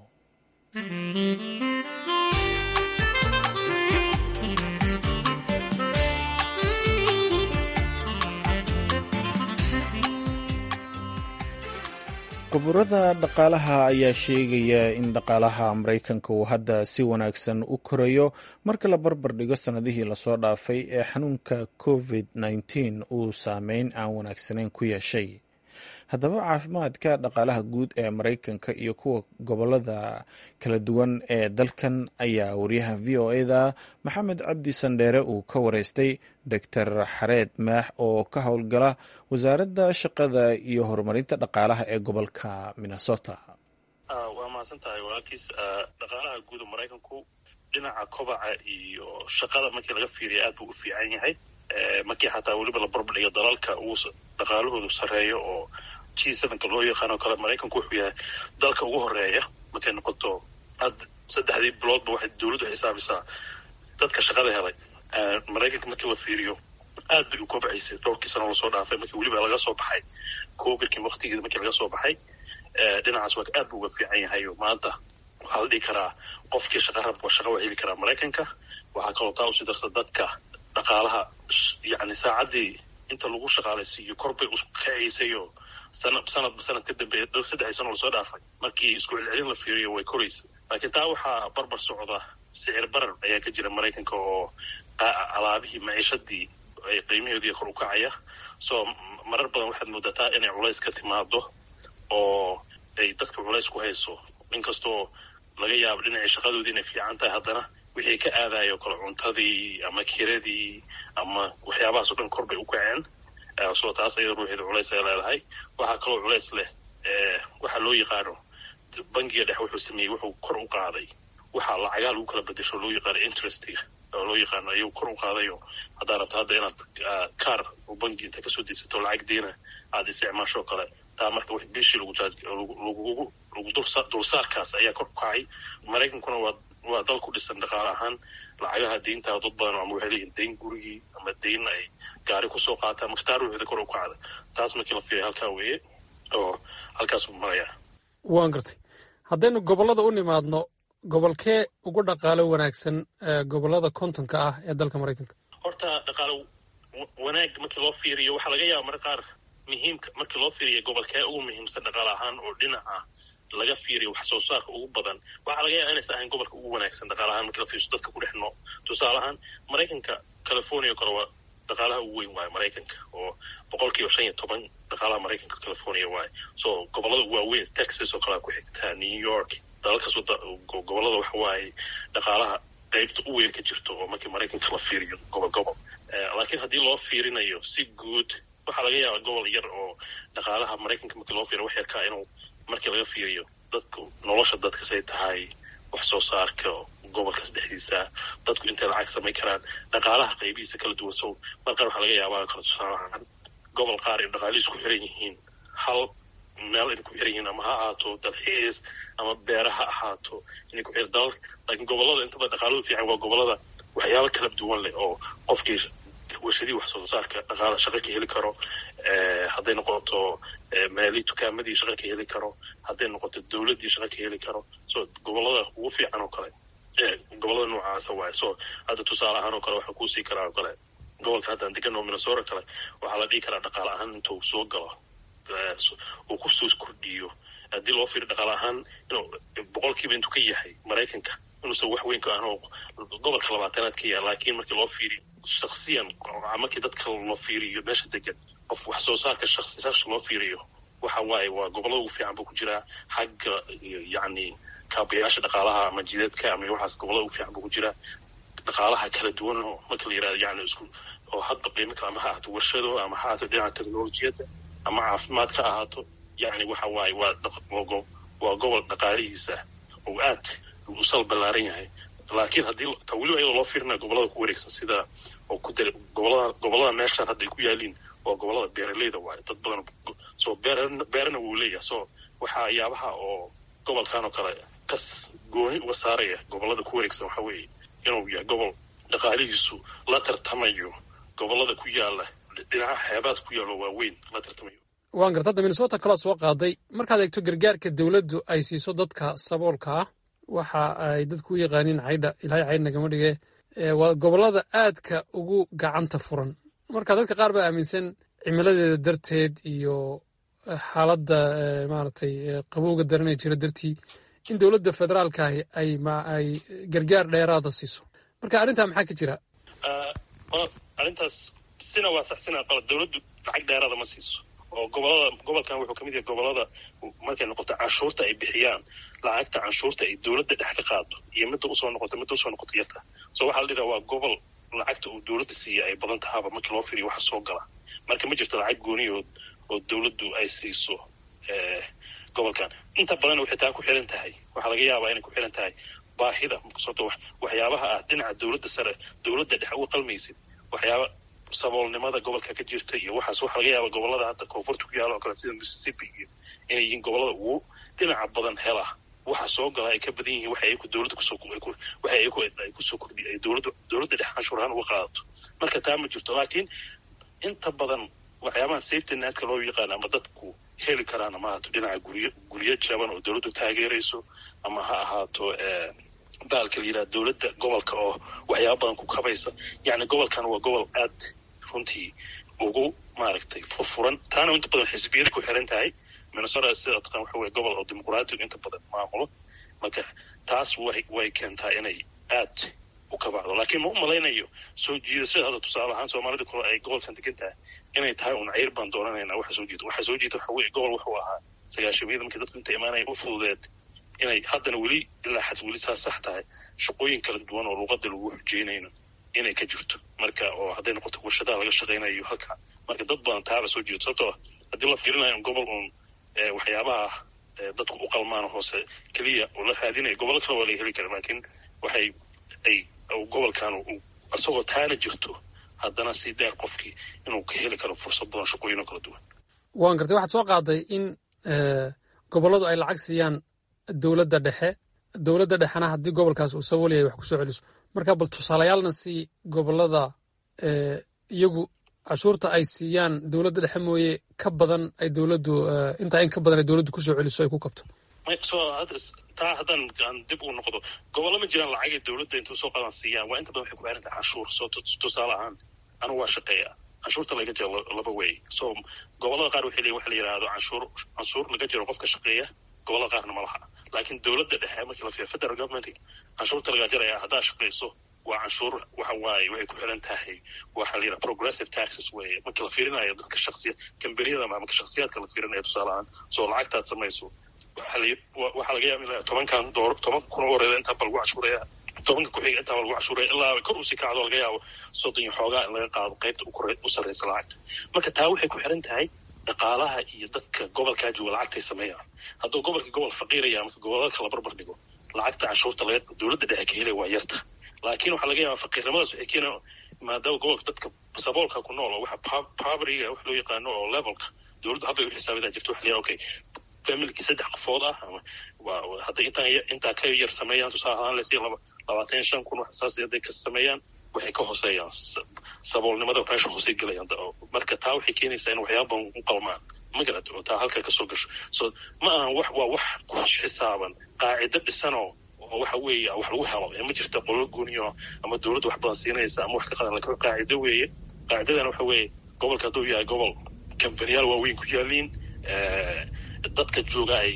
khuburada dhaqaalaha ayaa sheegaya in dhaqaalaha maraykanka uu hadda si wanaagsan u korayo marka la barbar dhigo sannadihii lasoo dhaafay ee xanuunka covid nneteen uu saameyn aan wanaagsanayn ku yeeshay haddaba caafimaadka dhaqaalaha guud ee maraykanka iyo kuwa gobolada kala duwan ee dalkan ayaa wariyaha v o eda maxamed cabdi sandheere uu ka wareystay doctor xareed maax oo ka howlgala wasaaradda shaqada iyo horumarinta dhaqaalaha ee gobolka minnesota
waa mahadsan tahay walaalkiis dhaqaalaha guud maraykanku dhinaca kobaca iyo shaqada markii laga fiiriya aad buu u fiican yahay markii xataa weliba la barbardhigo dalalka uu dhaqaalahoodu sarreeyo oo g sevenka loo yaqaano kale maraykanku wuxuu yahay dalka ugu horeeya markay noqoto had saddexdii biloodba waxay dowladdu xisaabisaa dadka shaqada helay maraykanka markii la fiiriyo aad bay u kobcaysay dhowrkii sano lasoo dhaafay markii weliba laga soo baxay covidkii waktigeeda markii laga soo baxay dhinacaas waa aad buu uga fiican yahay maanta waxaa la dhihi karaa qofkii shaqa rabka shaqa waa heli karaa maraykanka waxaa kaloo taa usii darsa dadka dhaqaalaha yani saacaddii inta lagu shaqaalaysiiyo korbay kacaysayoo sana sanadba sanad ka dambeeya dhow saddexdii sano lasoo dhaafay markii isku celcelin la fiiriyo way koraysa laakiin taa waxaa barbar socda sicir barar ayaa ka jira maraykanka oo alaabihii maciishadii ay qiimaheedii kor u kacaya soo marar badan waxaad moodataa inay culays ka timaado oo ay dadka culays ku hayso inkastoo laga yaabo dhinacii shaqadoodii inay fiican tahay haddana wixii ka aadayo kale cuntadii ama kiradii ama waxyaabahaas o dhan kor bay u kaceen soo taas ayada ruuxeeda culays ay leedahay waxaa kaloo culays leh waxaa loo yaqaano bangiga dhex wuxuu sameeyey wuxuu kor u qaaday waxaa lacagaa lagu kala bedesho loo yaqaano interestiga oo loo yaqaano ayuu kor u qaadayo haddaa rabto hadda inaad kaar oo bangi inta kasoo daysato lacag deena aada isticmaashoo kale taa marka w bishii lagu dulsaarkaas ayaa kor u kacay maraykankuna waa waa dal ku dhisan dhaqaale ahaan lacagaha deyntaa dad badan ama waxay leeyihin deyn gurigii ama deyn ay gaari kusoo qaataan marka taa ruuxeeda kor u kacda taas markii la fiiriya halkaa weeye oo halkaas maraya
waan gartay haddaynu gobollada u nimaadno gobolkee ugu dhaqaalo wanaagsan gobollada kontonka ah ee dalka maraykanka
horta dhaqaalo wanaag markii loo fiiriyo waxaa laga yaaba marka qaar muhiimka markii loo fiiriyo gobolkee ugu muhiimsan dhaqaale ahaan oo dhinaca laga fiiriyo wax soo saarka ugu badan waxaa laga yaaba inaysan ahayn gobolka ugu wanaagsan dhaqaale ahaan markii la fiiriso dadka ku dhex noo tusaale ahaan maraykanka california kale waa dhaqaalaha ugu weyn waayo maraykanka oo boqolkiiba shan iyo toban dhaqaalaha maraykanka california waayo so gobollada waaweyn texas oo kalea ku xigtaa new york dalalkaas gobollada waxa waaye dhaqaalaha qaybta u weyn ka jirto oo markii maraykanka la fiiriyo gobol gobol laakiin haddii loo fiirinayo si guud waxaa laga yaabaa gobol yar oo dhaqaalaha maraykanka markii loo fiiriyo wax yarkaa inuu markii laga fiiriyo dadku nolosha dadka say tahay wax soo saarka gobolkaas dhexdiisa dadku intay lacag samayn karaan dhaqaalaha qaybihiisa kala duwan so mar qaar waxaa laga yaabaa kala tusaalahaan gobol qaar ay dhaqaalihiis ku xiran yihiin hal meel inay ku xiran yihiin ama ha ahaato dalxiis ama beera ha ahaato inay ku xiran dalal laakiin gobollada intaba dhaqaaluhu fiican waa gobollada waxyaaba kala duwan leh oo qofkii warshadii wax soo saarka dhaqaala shaqo ka heli karo hadday noqoto maali dukaamadii shaqo ka heli karo hadday noqoto dowladdii shaqo ka heli karo so gobollada ugu fiican oo kale gobollada noocaasa waaye so hadda tusaale ahaan oo kale waxaa kuusii karaa oo kale gobolka haddaan degan oo minnesota kale waxaa la dhihi karaa dhaqaale ahaan intuu soo galo uu kusoo kordhiyo haddii loo fiiriyo dhaqaale ahaan inuu boqolkiiba intuu ka yahay maraykanka inuusan wax weyn ka ahan gobolka labaatanaad ka yahay laakiin markii loo fiiriyo shaksiyan markii dadka loo fiiriyo meesha degan qof wax soo saarka shaksi shaksi loo fiiriyo waxa waaye waa gobollada ugu fiican buu ku jiraa xagga yacni kaabayaasha dhaqaalaha ama jideedka ama waxaas gobollada ugu fiican buu ku jiraa dhaqaalaha kala duwan oo marka la yirahdo yani isku oo hadba qiimo kale ama ha ahaato warshado ama ha ahaato dhinaca teknolojiyadda ama caafimaad ka ahaato yani waxa waaye waa waa gobol dhaqaalihiisa oo aad u sal ballaaran yahay laakiin haddii ta weliba iyadoo loo fiirinayo gobollada ku wareegsan sida oo ku dara gobollada gobollada meeshaan hadda ay ku yaaliin waa gobollada beeraleyda waayo dad badan so beer beerna wuu leeyahay so waxaa yaabaha oo gobolkan oo kale kas gooni uga saaraya gobollada ku wareegsan waxa weeye inuu yahay gobol dhaqaalihiisu la tartamayo gobollada ku yaala dhinaca xeebaad ku yaalo waaweyn la tartamayo
waan garta hadda minnesota kalood soo qaaday markaad eegto gargaarka dowladdu ay siiso dadka saboolka ah waxa ay dadku u yaqaaniin caydha ilaahay caydh nagama dhige waa gobollada aadka ugu gacanta furan marka dadka qaar baa aaminsan cimiladeeda darteed iyo xaaladda maaragtay qabowga daranee jira dartii in dowladda federaalkaahi ay ay gargaar dheeraada siiso marka arrintaa maxaa ka jira
arrintaas sina waa sax sina qalad dowladdu lacag dheeraada ma siiso oo gobolada gobolkan wuxuu ka mid yahay gobolada markay noqoto canshuurta ay bixiyaan lacagta canshuurta ay dowladda dhex ka qaado iyo midda usoo noqoto midda usoo noqoto yarta so waxaa la dhihaa waa gobol lacagta uu dowladda siiya ay badan tahaaba markii loo firiyo waxa soo gala marka ma jirto lacag gooniyood oo dowladdu ay siiso gobolkan inta badan waxay taa ku xiran tahay waxaa laga yaabaa inay ku xiran tahay baahida sababto waxyaabaha ah dhinaca dowladda sare dowladda dhex uga qalmaysid waxyaaba saboolnimada gobolka ka jirta iyo waxaas waxa laga yaaba gobolada hadda koonfurta ku yaala oo kale sida mississippi iyo inay yihiin gobolada ugu dhinaca badan hela waxa soo gala ay ka badan yihiin waxa ayaku dowladda kusoo waxa ayaku ay kusoo kordhiy ay dowladda dowladda dhex canshuur ahaan uga qaadato marka taa ma jirto laakiin inta badan waxyaabaha safety netka loo yaqaan ama dadku heli karaan ama ahaato dhinaca guryo guryo jaban oo dowladdu taageerayso ama ha ahaato baalka la yidhaha dowladda gobolka oo waxyaaba badan ku kabaysa yacni gobolkan waa gobol aad runtii ugu maaragtay furfuran taana inta badan xisbiyada ku xiran tahay minnesota sida taqaan waxa weye gobol oo dimuqraatigu inta badan maamulo marka taas way way keentaa inay aad u kabacdo laakiin ma u malaynayo soo jiidashada hadda tusaale ahaan soomaalida kale ay gobolkan degan tahay inay tahay un cayr baan doonanaynaa waxa soo jiita waxa soo jiita waxa weye gobol wuxuu ahaa sagaashamiyada markii dadku inta imaanaya u fududeed inay haddana weli ilaa xad weli saas sax tahay shaqooyin kala duwan oo luuqada lagu xujeynayno inay ka jirto marka oo hadday noqoto warshadaha laga shaqaynayo halka marka dad badan taaba soo jeedo sababtoo haddii la fiirinayo in gobol uun waxyaabaha dadku u qalmaan hoose keliya oo la raadinayo gobollo kale waa laga heli kara laakiin waxay ay gobolkan isagoo taana jirto haddana si dheer qofkii inuu ka heli karo fursad badan shaqooyinoo kala duwan
waan gartay waxaad soo qaaday in gobolladu ay lacag siiyaan dowladda dhexe dowladda dhexena haddii gobolkaas uu sabool yahay wax ku soo celiso marka bal tusaalayaalna si gobollada iyagu cashuurta ay siiyaan dowladda dhexe mooye ka badan ay dowladdu intaa in ka badan ay dowladdu kusoo celiso ay ku kabto
taa haddaan aan dib u noqdo gobollo ma jiraan lacagay dowladda inta soo qadan siiyaan waa inta badan waxay ku xiran tahay canshuur soo tusaale ahaan anigu waa shaqeeya canshuurta laga jiro laba wey so gobollada qaar waxay leeyihin waxa la yidhahdo canshuur canshuur laga jiro qofka shaqeeya gobollada qaarna ma laha laakiin dowladda dhexe markii la fiiriyo federal government canshuurta laga jaraya haddaa shaqayso waa canshuur waxa waaye waxay ku xiran tahay waxa la yidhaha progressive taxes weye markii la fiirinayo dadka shaksiya kambaniyada ama marka shaksiyaadka la fiirinayo tusaale ahaan soo lacagtaad samayso waxaa laga yaaba in tobankan door toban kun oo horeeda intaa ba lagu cashuuraya tobanka ku-xiga intaa ba lagu cashuuraya ilaa kor usii kacdo laga yaabo soddon iyo xoogaa in laga qaado qaybta u sarreysa lacagta marka taa waxay ku xiran tahay dhaqaalaha iyo dadka gobolkaa jooga lacagtay sameeyaan hadduu gobolka gobol faqiiraya marka gobolada kala barbar dhigo lacagta canshuurta laga dowladda dhexe ka helaya waa yarta laakiin waxaa laga yaabaa faqiirnimadaas waxay keena maadaama gobolka dadka saboolka ku nool oo waxa povertyga wax loo yaqaano oo levelka dowladdu habbay u xisaabidaa jirto waxa la okay familkii saddex qofood ah ama hadday intaan intaa ka yar sameeyaan tusaale ahaan lesi laba labaatan iyo shan kun wax saas hadday ka sameeyaan waxay ka hooseeyaan saboolnimada meesha hoosey gelayaan marka taa waxay keenaysaa in waxyaaban u qalmaan magarad oo taa halka kasoo gasho so ma ahan wax waa wax ku xisaaban qaacido dhisanoo oo waxa weeye wax lagu helo ee ma jirta qolo gooniyo ama dowladda wax badan siinaysa ama wax ka qadan lakin qaacido weeye qaacidadana waxa weeye gobolka hadduu yahay gobol kambaniyaal waaweyn ku yaaliin dadka jooga ay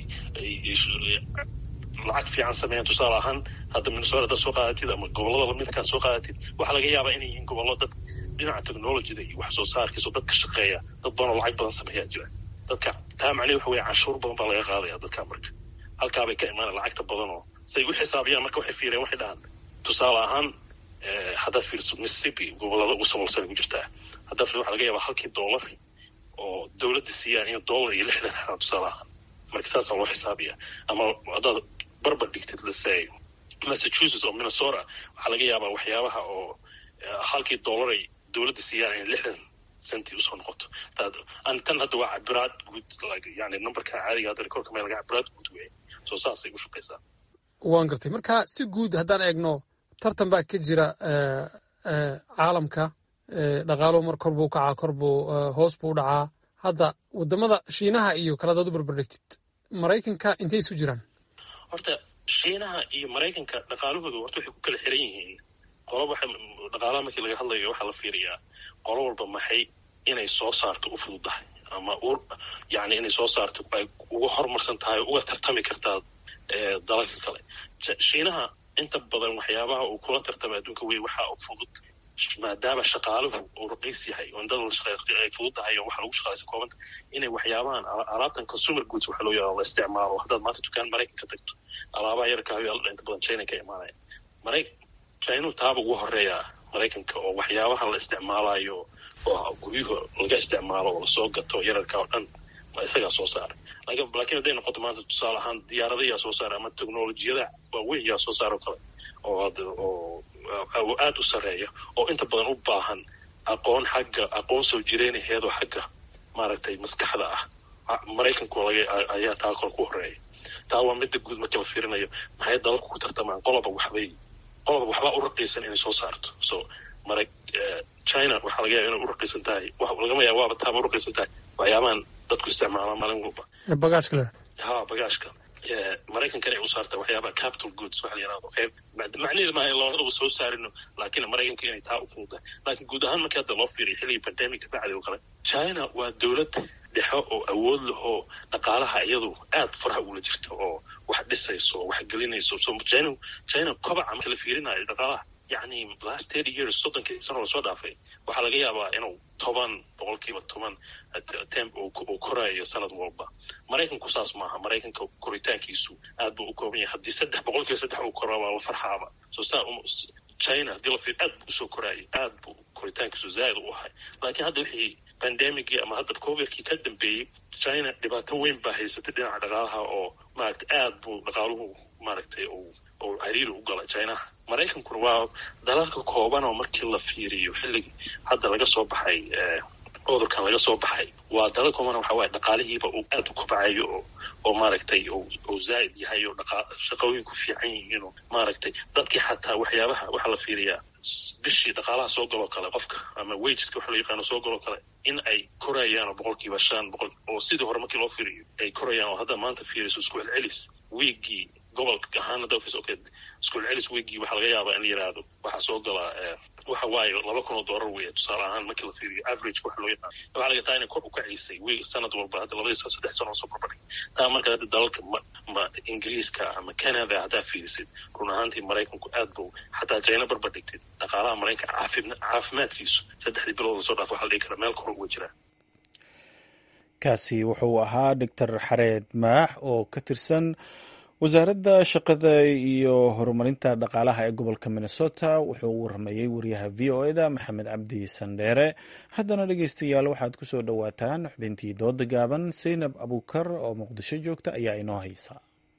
lacag fiican sameeyaan tusaale ahaan hadda minnesota haddaad soo qaadatid ama gobollada lamidkaad soo qaadatid waxaa laga yaabaa inay yihiin gobollo dad dhinaca technologyda iyo wax soo saarkiisa oo dadka shaqeeya dad badan oo lacag badan sameeyaa jira dadka taa macnaheed waxa weeye canshuur badan baa laga qaadaya dadka marka halkaabay ka imaanaya lacagta badan oo say u xisaabiyaan marka waxay fiireen waxay dhahaan tusaale ahaan haddaad fiiriso mississippi gobollada ugu saboolsan ku jirtaa haddaad fiir waxa laga yaabaa halkii dollar oo dowladda siiyaan in dollar iyo lixdan xanaa tusaale ahaan marka saasaa loo xisaabiya ama haddaad barbar dhigtid lasey massachusetts oo minnesota waxaa laga yaabaa waxyaabaha oo halkii dollar ay dowladda siiyaan in lixdan centi usoo noqoto tan hadda waa cabiraad guud yani numberka caadiga hadda rekorka meel laga cabiraad guud wey soo saasay u shaqaysaa
waan gartay marka si guud haddaan eegno tartan baa ka jira caalamka dhaqaaluhu mar kor buu kacaa kor buu hoos buu u dhacaa hadda wadamada shiinaha iyo kaladaad u barbardhigtid maraykanka intay isu jiraan
horta shiinaha iyo maraykanka dhaqaalahooda horta waxay ku kala xiran yihiin qolo waxa dhaqaalaha markii laga hadlayo waxaa la fiiriyaa qolo walba maxay inay soo saarto u fududahay ama u yani inay soo saarto ay uga horumarsan tahay uga tartami kartaa dalalka kale shiinaha inta badan waxyaabaha uu kula tartamay adduunka wey waxaa u fudud maadaama shaqaaluhu uu raqiis yahay oo indada ay fududahay oo waxa lagu shaqaalaysa koobanta inay waxyaabahan alaabtan consumer goods waxa loo yaqaan la isticmaalo haddaad maanta dukaan maraykanka tagto alaabaha yarka hayaaldha inta badan china ka imaanaya maray china taaba ugu horeeya maraykanka oo waxyaabahan la isticmaalayo oo guryuhu laga isticmaalo oo lasoo gato yararka oo dhan isagaa soo saaray laakiin hadday noqoto maanta tusaale ahaan diyaaradayaa soo saaray ama teknolojiyada waaweyn yaa soo saaro kale oo aada u sarreeya oo inta badan u baahan aqoon xagga aqoon soo jireynaheedoo xagga maaragtay maskaxda ah maraykanku ayaa taa kor ku horeeya taa waa midda guud markii la fiirinayo maxay dalalku ku tartamaan qoloba waxbay qoloba waxbaa u raqiisan inay soo saarto so mara china waxaa laga yaaba inay u raqiisan tahay lagama yaaba waaba taaba u raqiisan tahay waxyaabahan dadku isticmaalaan maalin walba
bagaashka le
ha bagaashka maraykankana ay u saarta waxyaabaha capital goods waxa la yirahdo qeyb macnaheedu maaha in labadaba soo saarino laakiin maraykanka inay taa u fududahay laakiin guud ahaan markii hadda loo fiiriyo xilligii pandemica bacdi oo kale china waa dowlad dhexe oo awood lahoo dhaqaalaha iyadu aad faraha ugula jirta oo wax dhisayso oo wax gelinayso so china china kobaca marka la fiirinayo dhaqaalaha yacni last thirty years soddonkii sano lasoo dhaafay waxaa laga yaabaa inuu toban boqolkiiba toban temp uu korayo sanad walba maraykanku saas maaha maraykanka koritaankiisu aad buu u kooban yahay haddii saddex boqolkiiba saddex uu koraa waa la farxaaba so saa china haddii la fiir aad buu usoo koraayay aad buu koritaankiisu zaaid u ahay laakiin hadda wixii pandemicii ama hadda covidkii ka dambeeyey china dhibaato weyn baa haysatay dhinaca dhaqaalaha oo maaragtay aad buu dhaqaaluhu maaragtay uu oo cariiri u gala chinaha maraykankuna waa dalalka kooban oo markii la fiiriyo xilligii hadda laga soo baxay cudurkan laga soo baxay waa dalal kooban waxa waaye dhaqaalihiiba uu aad u kobcayo oo oo maaragtay oo zaa'id yahay oo dhaqa shaqooyinku fiican yihiin oo maaragtay dadkii xataa waxyaabaha waxaa la fiiriyaa bishii dhaqaalaha soo galoo kale qofka ama wageska waxa loo yaqaano soo galoo kale in ay korayaan oo boqolkiiba shan boqol oo sidii hore markii loo fiiriyo ay korayaan oo hadda maanta fiiriso isku celcelis wiigii gobolka ahaana dalkiis okay isku celcelis wiigii waxaa laga yaabaa in la yidhaahdo waxaa soo galaa waxa waaye laba kun oo doolar weeye tusaale ahaan markii la fiiriyo average waxa loo yaqaan waxaa laga taa inay kor u kacaysay wiig sanad walba hadda labadii sano saddex sano oo soo barbardhig taa marka hadda dalalka ma ma ingiriiska ama canada haddaa fiirisid run ahaantii maraykanku aad buu xataa china barbardhigtid dhaqaalaha maraykanka caafima caafimaadkiisu saddexdii bilood lasoo dhaaf waxa la dhihi karaa meel kor uga jiraa
kaasi wuxuu ahaa doctor xareed maax oo ka tirsan wasaaradda shaqada iyo horumarinta dhaqaalaha ee gobolka minnesota wuxuu u waramayey wariyaha v o eda maxamed cabdi sandheere haddana dhegeystayaal waxaad ku soo dhowaataan xubintii dooda gaaban saynab abuukar oo muqdisho joogta ayaa inoo haysa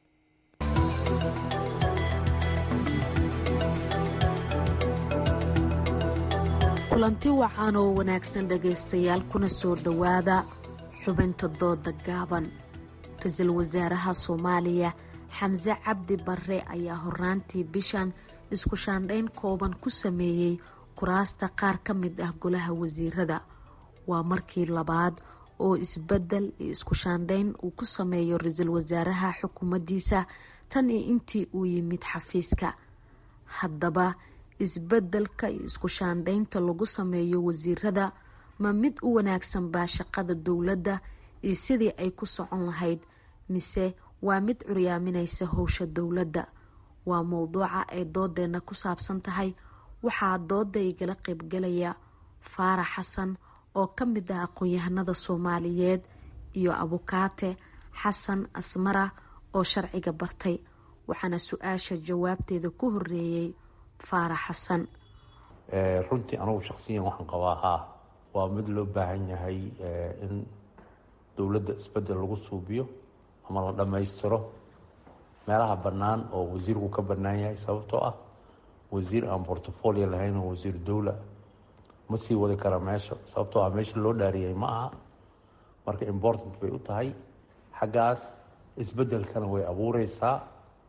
kulanti wacan oo wanaagsan dhegaystayaal kuna soo dhowaada xubinta dooda gaaban ra-iisul wasaaraha soomaaliya xamse cabdi barre ayaa horaantii bishan isku shaandhayn kooban ku sameeyey kuraasta qaar ka mid ah golaha wasiirada waa markii labaad oo isbedel iyo isku shaandhayn uu ku sameeyo ra-iisul wasaaraha xukuumaddiisa tan iyo intii uu yimid xafiiska haddaba isbedelka iyo isku shaandhaynta lagu sameeyo wasiirada ma mid u wanaagsan baa shaqada dowladda iyo sidii ay ku socon lahayd mise waa mid curyaaminaysa howsha dowladda waa mowduuca ay doodeenna ku saabsan tahay waxaa dooda igala qaybgalaya faarax xasan oo ka mid ah aqoon-yahanada soomaaliyeed iyo abukaate xasan asmara oo sharciga bartay waxaana su-aasha jawaabteeda ku horeeyey faarax xasan
runtii anugu shaksiyan waxaan qabaa haa waa mid loo baahan yahay in dowladda isbedel lagu suubiyo ama la dhammaystiro meelaha bannaan oo wasiirku ka bannaan yahay sababtoo ah wasiir aan portfolio lahayn oo wasiir dowla ma sii wadi kara meesha sababtoo ah meesha loo dhaariyay ma aha marka important bay u tahay xaggaas isbeddelkana way abuureysaa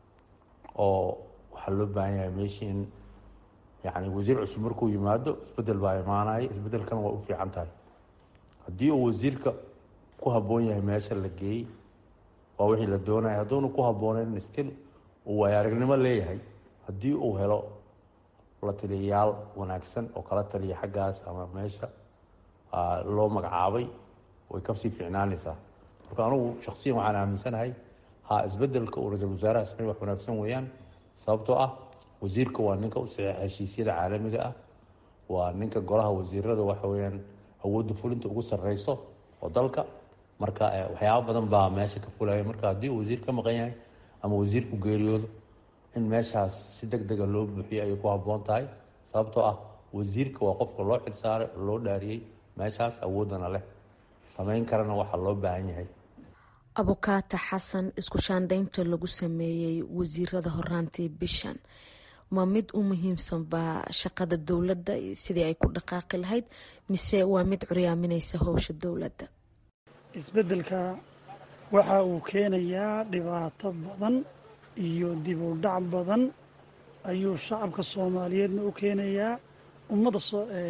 oo waxaa loo baahan yahay meeshii in yacni wasiir cusub markuu yimaado isbeddel baa imaanaya isbeddelkana way u fiican tahay haddii uu wasiirka ku habboon yahay meesha la geeyey waa wixii la doonaya hadduuna ku habbooneyn stil uu waaya aragnimo leeyahay haddii uu helo la taliyayaal wanaagsan oo kala taliya xaggaas ama meesha loo magacaabay way kasii fiicnaanaysaa marka anugu shaksiyan waxaan aaminsanahay ha isbedelka uu ra-iisul wasaaraha samey wax wanaagsan weeyaan sababtoo ah wasiirka waa ninka u saxiixa heshiisyada caalamiga ah waa ninka golaha wasiirada waxa weyaan awoodda fulinta ugu sarreyso oo dalka marka waxyaaba badan baa meesha ka fulaya marka haddii uu wasiir ka maqan yahay ama wasiirku geeriyoodo in meeshaas si deg dega loo buuxiyo ayay ku habboon tahay sababtoo ah wasiirka waa qofka loo xilsaaray oo loo dhaariyey meeshaas awooddana leh samayn karana waxaa loo baahan yahay
abukaata xasan isku shaandhaynta lagu sameeyey wasiirada horaantii bishan ma mid u muhiimsan baa shaqada dowladda sidii ay ku dhaqaaqi lahayd mise waa mid curyaaminaysa howsha dowladda
isbeddelka waxa uu keenayaa dhibaato badan iyo dib u dhac badan ayuu shacabka soomaaliyeedna u keenayaa ummadda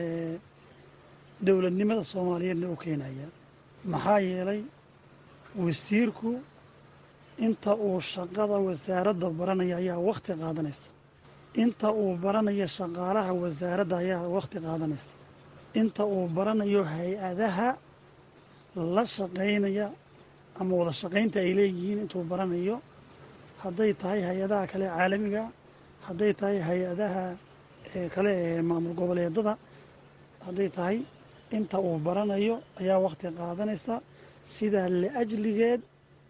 dowladnimada soomaaliyeedna u keenayaa maxaa yeelay wasiirku inta uu shaqada wasaaradda baranaya ayaa wakhti qaadanaysa inta uu baranayo shaqaalaha wasaaradda ayaa wakhti qaadanaysa inta uu baranayo hay-adaha la shaqaynaya ama wada shaqaynta ay leeyihiin intuu baranayo hadday tahay hay-adaha kale caalamiga hadday tahay hay-adaha kale ee maamul goboleedada hadday tahay inta uu baranayo ayaa wakhti qaadanaysa sidaa liajligeed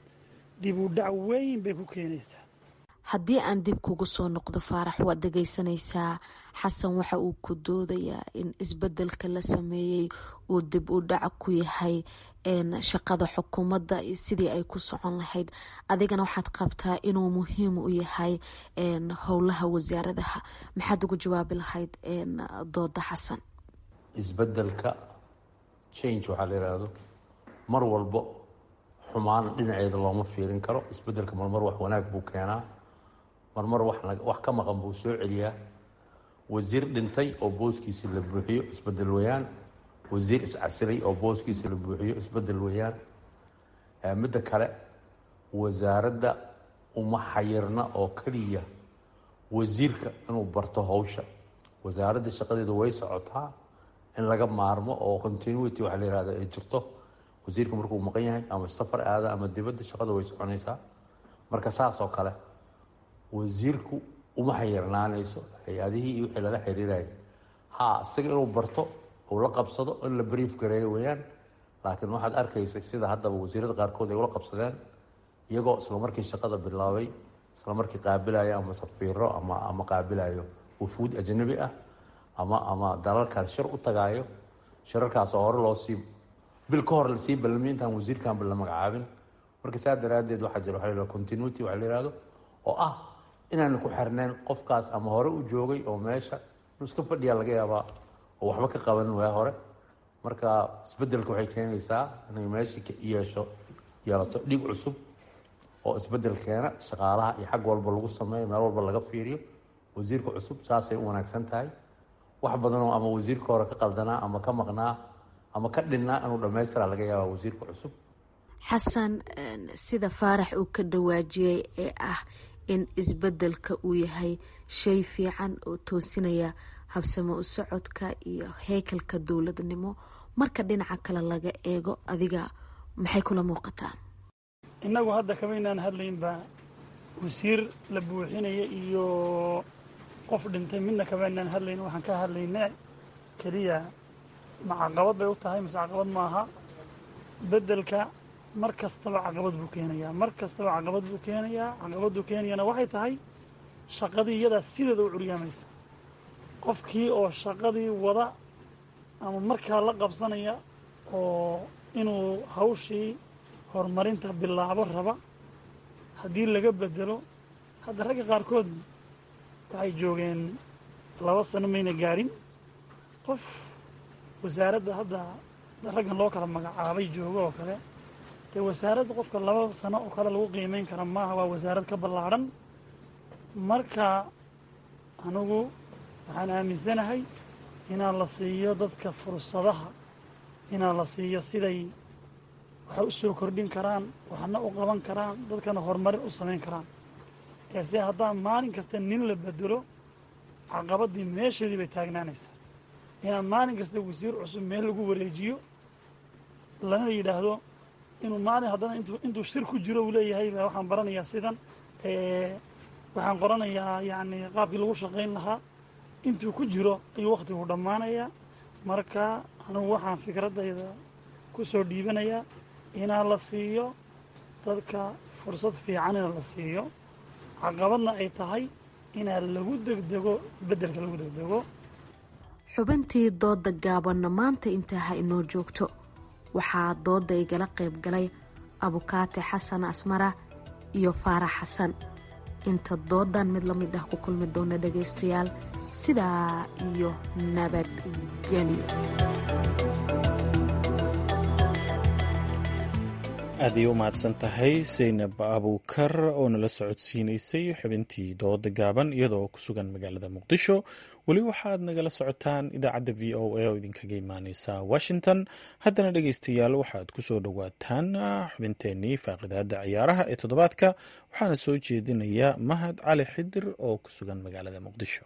dib u dhac weyn bay ku keenaysaa
haddii aan dib kugu soo noqdo faarax waad dhegaysanaysaa xasan waxa uu ku doodayaa in isbedelka la sameeyey uu dib u dhac ku yahay shaqada xukuumadda sidii ay ku socon lahayd adigana waxaad qabtaa inuu muhiim u yahay howlaha wasaaradaha maxaad ugu jawaabi lahayd dooda xasan
isbedelka change waxaa la yidhaahdo mar walbo xumaan dhinaceeda looma fiirin karo isbedelka marmar wax wanaag buu keenaa marmar wax ka maqan buu soo celiyaa wasiir dhintay oo booskiisi la buuxiyo isbedel weyaan wasiir iscasiray oo booskiisa la buuxiyo isbedel weyaan midda kale wasaaradda uma xayirna oo keliya wasiirka inuu barto howsha wasaaradda shaqadeeda way socotaa in laga maarmo oo continuity waxaa la yihahda ay jirto wasiirka markuu maqan yahay ama safar aada ama dibadda shaqada way soconaysaa marka saas oo kale wasiirku uma xayirnaanayso hay-adihii iyo wixii lala xiriiraya ha isaga inuu barto uu la qabsado in la brief gareeyo weyaan laakiin waxaad arkaysa sida haddaba wasiirada qaarkood ay ula qabsadeen iyagoo isla markii shaqada bilaabay isla markii qaabilayo ama safiiro ama ama qaabilayo wufuud ajnabi ah ama ama dalal kale shir u tagaayo shirarkaasoo hore loo sii bil ka hor lasii balamiy intaan wasiirkanba la magacaabin marka saa daraaddeed waxaa jira waxa la continuity waxa la yihahdo oo ah inaanu ku xirnayn qofkaas ama hore u joogay oo meesha inuu iska fadhiyaa laga yaabaa oo waxba ka qaban waa hore marka isbedelka waxay keenaysaa inay meeshii yeesho yeelato dhig cusub oo isbedel keena shaqaalaha iyo xag walba lagu sameeyo meel walba laga fiiriyo wasiirka cusub saasay u wanaagsan tahay wax badanoo ama wasiirka hore ka qaldanaa ama ka maqnaa ama ka dhinnaa inuu dhammaystiraa laga yaaba wasiirka cusub
xasan sida faarax uu ka dhawaajiyey ee ah in isbedelka uu yahay shay fiican oo toosinaya habsamo u socodka iyo heekalka dowladnimo marka dhinaca kale laga eego adiga maxay kula muuqataa
innagu hadda kamaynaan hadlaynba wasiir la buuxinaya iyo qof dhintay midna kamaynaan hadlayn waxaan ka hadlayne keliya ma caqabad bay u tahay mise caqabad maaha beddelka mar kastaba caqabad buu keenayaa mar kastaba caqabad buu keenayaa caqabaduu keenayana waxay tahay shaqadii iyadaa sideeda u curyaamaysa qofkii oo shaqadii wada ama markaa la qabsanaya oo inuu hawshii horumarinta bilaabo raba haddii laga bedelo hadda ragga qaarkood waxay joogeen laba sano mayna gaadhin qof wasaaradda hadda raggan loo kala magacaabay joogo oo kale dee wasaaradda qofka laba sano oo kale lagu qiimeyn kara maaha waa wasaarad ka ballaadhan marka anigu waxaan aaminsanahay inaan la siiyo dadka fursadaha inaan la siiyo siday waxay u soo kordhin karaan waxna u qaban karaan dadkana horumarin u samayn karaan eese haddaan maalin kasta nin la bedelo caqabaddii meesheedii bay taagnaanaysaa inaan maalin kasta wasiir cusub meel lagu wareejiyo lana yidhaahdo inuu maalin haddana intuu shir ku jiro uu leeyahay waxaan baranayaa sidan waxaan qoranayaa yacni qaabkii lagu shaqayn lahaa intuu ku jiro ayuu wakhtigu dhammaanayaa marka anugu waxaan fikraddayda ku soo dhiibanayaa inaa la siiyo dadka fursad fiicanina la siiyo caqabadna ay tahay inaa lagu degdego beddelka lagu degdego
xubintii dooda gaabanna maanta intaa ha inoo joogto waxaa dooda igala qayb galay abukaate xasan asmara iyo faarax xasan inta doodan mid la mid ah ku kulmi doona dhagaystayaal sidaa iyo nabadgelyo
aad ayay u mahadsan tahay saynab abuukar oo nala socodsiinaysay xubintii dooda gaaban iyadoo ku sugan magaalada muqdisho weli waxaad nagala socotaan idaacadda v o a oo idinkaga imaaneysa washington haddana dhegeystayaal waxaad kusoo dhowaataan xubinteenii faaqidaada ciyaaraha ee toddobaadka waxaana soo jeedinaya mahad cali xidir oo ku sugan magaalada muqdisho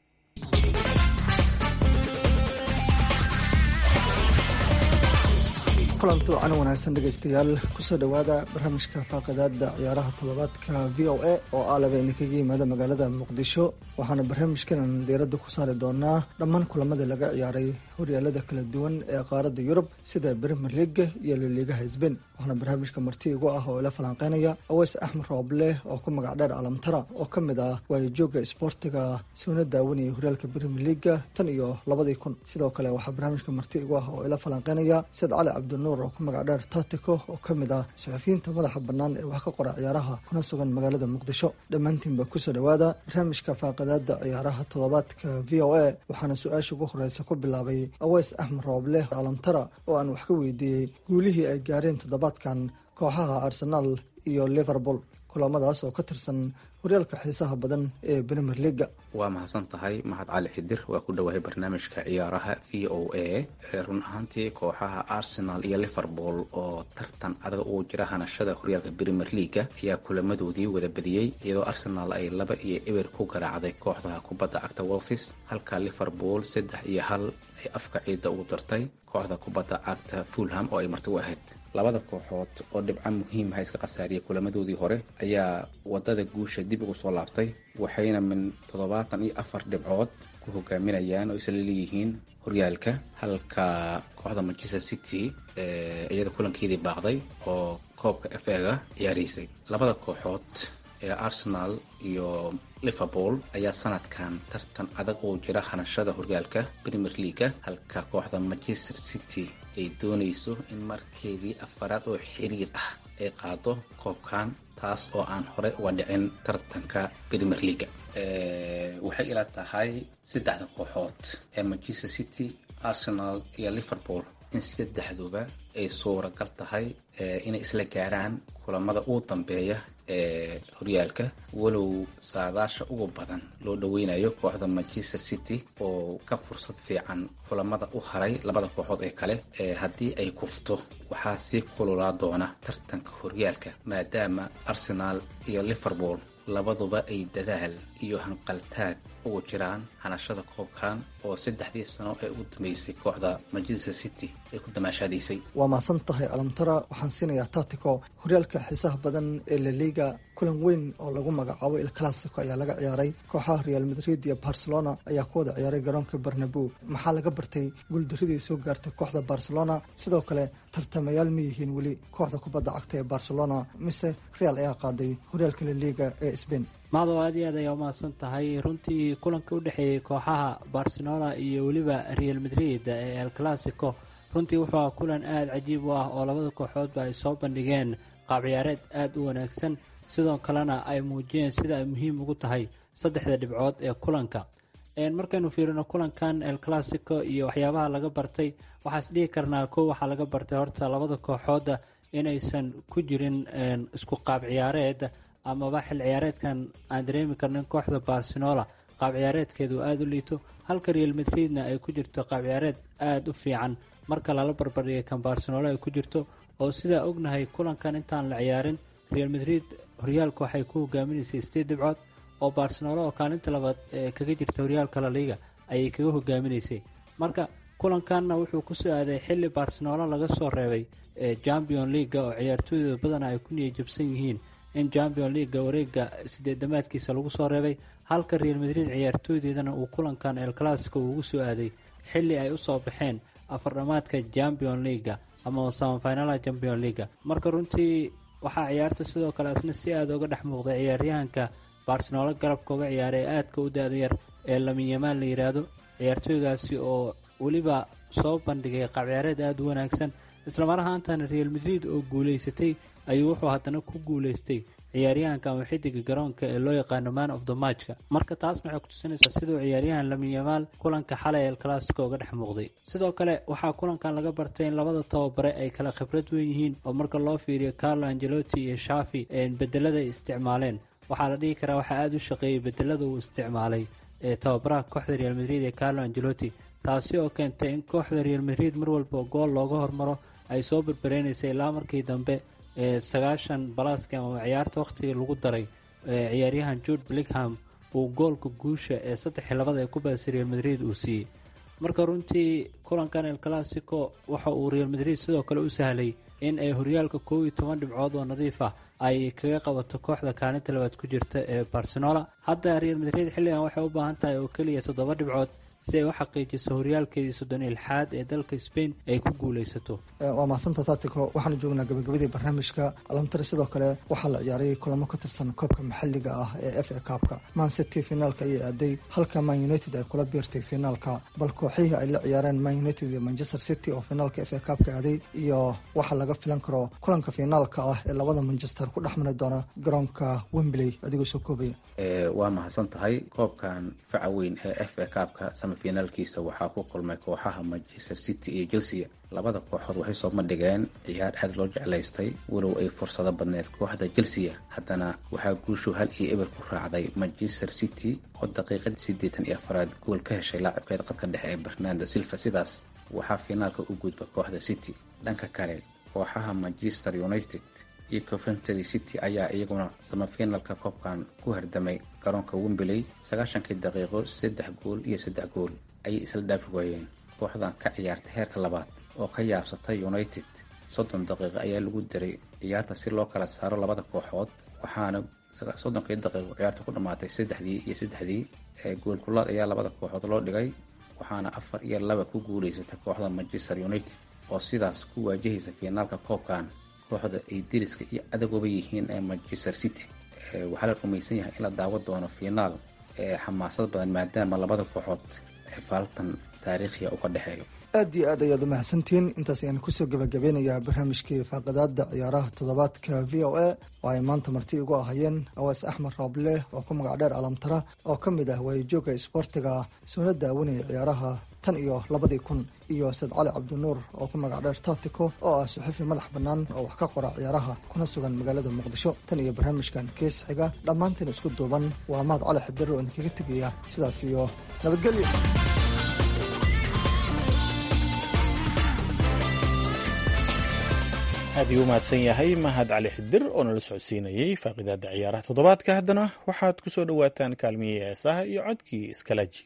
kulanti wacan wanaagsan dhegeystayaal kusoo dhowaada barnaamijka faaqidaada ciyaaraha toddobaadka v o a oo aalaba idinkaga yimaada magaalada muqdisho waxaana barnaamijkanan diiradda ku saari doonaa dhammaan kulamadii laga ciyaaray horyaalada kala duwan ee qaaradda yurub sida brimer leaga iyo laliigaha sbain waxaana barnaamijka marti igu ah oo ila falanqeynaya aweys axmed rooble oo ku magac dheer alamtara oo ka mid ah waayajooga isboortiga suuna daawanayay horyaalka brimer leaga tan iyo labadii kun sidoo kale waxaa barnaamijka marti igu ah oo ila falanqeynaya sayd cali cabdinuur oo ku magac dheer tatico oo ka mid ah suxufiyiinta madaxa bannaan ee wax ka qora ciyaaraha kuna sugan magaalada muqdisho dhammaantiinba kusoo dhowaada barnaamijka faaqadaada ciyaaraha toddobaadka v o a waxaana su-aasha ugu horeysa ku bilaabay aweys axmed rooble alamtara oo aan wax ka weydiiyey guulihii ay gaareen toddobaadkan kooxaha arsenaal iyo liverpool kulamadaas oo ka tirsan horyaalka xiisaha badan ee brimer leaga
waa mahadsan tahay mahad cali xidir waa ku dhowahay barnaamijka ciyaaraha v o a run ahaantii kooxaha arsenal iyo liverpool oo tartan adag ugu jira hanashada horyaalka brimer leaga ayaa kulamadoodii wada badiyey iyadoo arsenal ay laba iyo eber ku garaacday kooxda kubadda cagta wolfis halka liverpool saddex iyo hal ay afka ciidda ugu dartay kooxda kubadda cagta fulham oo ay marti u ahayd labada kooxood oo dhibco muhiimaha iska khasaariyay kulamadoodii hore ayaa wadada guusha dib ugu soo laabtay waxayna min toddobaatan iyo afar dhibcood ku hogaaminayaan oo isla leeyihiin horyaalka halka kooxda manchester city iyada kulankeedii baaqday oo koobka f ega ciyaaraysay labada kooxood ee arsenal iyo liverpool ayaa sanadkan tartan adag oo jira hanashada horyaalka premier leaga halka kooxda manchester city ay doonayso in markeedii afaraad oo xiriir ah ay qaado koobkan taas oo aan hore uga dhicin tartanka premier leaga waxay ila tahay saddexda kooxood ee manchester city arsenal iyo liverpool in saddexduba ay suuragal tahay inay isla gaaraan kulamada ugu dambeeya ee horyaalka walow saadaasha ugu badan loo dhaweynayo kooxda manchester city oo ka fursad fiican kulamada u haray labada kooxood ee kale haddii ay kufto waxaa sii kululaa doona tartanka horyaalka maadaama arsenal iyo liverpool labaduba ay dadaal iyo hanqaltaag ugu jiraan hanashada koobkan oo saddexdii sano ee ugu dambeysay kooxda manchester city ay ku damaashaadaysay
waa mahadsan tahay alamtara waxaan siinayaa tatico horyaalka xiisaha badan ee laliga kulan weyn oo lagu magacaabo il classico ayaa laga ciyaaray kooxaha real madrid iyo barcelona ayaa ku wada ciyaaray garoonka barnabo maxaa laga bartay guuldaradii soo gaartay kooxda barcelona sidoo kale tartamayaal ma yihiin weli kooxda kubadda cagta ee barcelona mise real ayaa qaaday horyaalka laliga ee sbain
maado aad iyo aad ayaa umahadsan tahay runtii kulanka u dhexeeyey kooxaha barcelona iyo weliba real madrid ee el classico runtii wuxuu ah kulan aada cajiib u ah oo labada kooxoodba ay soo bandhigeen qaab ciyaareed aada u wanaagsan sidoo kalena ay muujiyeen sida ay muhiim ugu tahay saddexda dhibcood ee kulanka markaynu fiirino kulankan el classico iyo waxyaabaha laga bartay waxaa is dhihi karnaa kow waxaa laga bartay horta labada kooxooda inaysan ku jirin isku qaab ciyaareed amaba xil ciyaareedkan aan dareemi karnin kooxda barcelona qaab ciyaareedkeedu aada u liito halka real madridna ay ku jirto qaab ciyaareed aada u fiican marka lala barbardhigay kan barcelona ay ku jirto oo sidaa ognahay kulankan intaan la ciyaarin real madrid horyaalka waxay ku hogaaminaysay sideed dhibcood oo barcelona oo kaalinta labaad kaga jirta horyaalka laliga ayay kaga hogaaminaysay marka kulankanna wuxuu kusoo aaday xilli barcelona laga soo reebay champion leaga oo ciyaartooyda badana ay ku niya jabsan yihiin in champion leaga wareega sideedamaadkiisa lagu soo reebay halka real madrid ciyaartooydeedana uu kulankan el classico ugu soo aaday xilli ay usoo baxeen afardhamaadka champion leaga ama samafinalaha champion leaga marka runtii waxaa ciyaarta sidoo kale asna si aada uga dhex muuqday ciyaaryahanka barcelona garabka uga ciyaaray ee aadka u da-da yar ee laminyamaan la yidhaahdo ciyaartooygaasi oo weliba soo bandhigay qaab ciyaareed aada u wanaagsan islamar ahaantana real madrid oo guuleysatay ayuu wuxuu haddana ku guuleystay ciyaaryahanka ama xidiga garoonka ee loo yaqaano man of the matchka marka taas waxay kutusinaysaa siduu ciyaaryahan lamin yamaal kulanka xalay el clasico uga dhex muuqday sidoo kale waxaa kulankan laga bartay in labada tababare ay kala khibrad weyn yihiin oo marka loo fiiriyo carlo angelotti iyo shafi bedelada ay isticmaaleen waxaa la dhihi karaa waxaa aada u shaqeeyey bedelada uu isticmaalay ee tababaraha kooxda real madrid ee carlo angelotti taasi oo keentay in kooxda real madrid mar walba gool looga hormaro ay soo berbereynaysa ilaa markii dambe ee sagaashan balaaski ama ciyaarta wakhtigii lagu daray ciyaaryahan jude blickham uu goolka guusha ee saddexii labada ee ku baasay real madrid uu siiyey marka runtii kulankan el clasico waxa uu real madrid sidoo kale u sahlay in ay horyaalka koob iyo toban dhibcood oo nadiif ah ay kaga qabato kooxda kaalinta labaad ku jirta ee barcelona hadda real madrid xilligan waxay u baahan tahay oo keliya toddoba dhibcood si ay u xaqiijiso horyaalkeedii soddon ilxaad ee dalka spain ay ku guuleysato
waa mahadsantaa taatico waxaanu joognaa gabagabadii barnaamijka alamtare sidoo kale waxaa la ciyaaray kulamo ka tirsan koobka maxalliga ah ee f a kaabka man city finaalka ayay aaday halka man united ay kula biirtay finaalka bal kooxihii ay la ciyaareen man united iyo manchester city oo finaalka f a kaabka aaday iyo waxa laga filan karo kulanka finaalka ah ee labada manchester ku dhex mari doona garoonka wembley adigoo soo koobaya
waa mahadsan tahay koobkan faca weyn ee f a kaabka semifinaalkiisa waxaa ku kulmay kooxaha manchester city iyo chelsea labada kooxood waxay soo bandhigeen ciyaar aada loo jeclaystay walow ay fursado badneed kooxda chelsea haddana waxaa guushu hal iyo eber ku raacday manchester city oo daqiiqadii siddeetan iyo afaraad gool ka heshay laacibkeeda qadka dhexe ee bernando silva sidaas waxaa finaalka u gudba kooxda city dhanka kale kooxaha manchester united iyo coventry city ayaa iyaguna samafinalka koobkan ku hardamay garoonka wembley sagaashankii daqiiqo saddex gool iyo saddex gool ayay isla dhaafi waayeen kooxdan ka ciyaartay heerka labaad oo ka yaabsatay united soddon daqiiqo ayaa lagu diray ciyaarta si loo kala saaro labada kooxood waxaana soddonkii daqiiqo ciyaarta ku dhammaatay saddexdii iyo saddexdii ee goolkulaad ayaa labada kooxood loo dhigay waxaana afar iyo laba ku guuleysatay kooxda manchester united oo sidaas ku waajahaysa fiinaalka koobkan kooxda ay deriska iyo cadagooba yihiin ee manchester city waxaa la rumaysan yahay in la daawo doono fiinaal ee xamaasad badan maadaama labada kooxood xifaaltan taariikhiya uga dhexeeyo
aad iyo aad ayaad umahadsantihiin intaas ayaan kusoo gabagabeynayaa barnaamijkii faaqadaada ciyaaraha toddobaadka v o a oo ay maanta marti igu ahayeen awaas axmed rooble oo ku magac dheer alamtara oo ka mid ah waayijooga isboortiga soona daawanaya ciyaaraha tan iyo labadii kun iyo saed cali cabdinuur oo ku magac dheer taatico oo ah suxufi madax bannaan oo wax ka qora ciyaaraha kuna sugan magaalada muqdisho tan iyo barnaamijkan kees xiga dhammaantiin isku duuban waa mahad cali xidiro oo idinkaga tegaya sidaas iyo nabadgelyo
aad iyuu umahadsan yahay mahad cali xidir oo nala socodsiinayey faaqidaada ciyaaraha toddobaadka haddana waxaad ku soo dhowaataan kaalmiyii heesaha iyo codkii iskalaji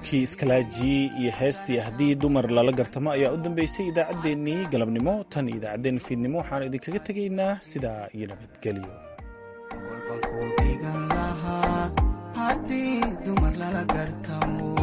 codkii iskalaaji iyo heestii haddii dumar lala gartamo ayaa u dambeysay idaacaddeenii galabnimo tan idaacaddeen fiidnimo waxaanu idinkaga tegaynaa sidaa iyo nabadgelyo
haddii dumar lala gartamo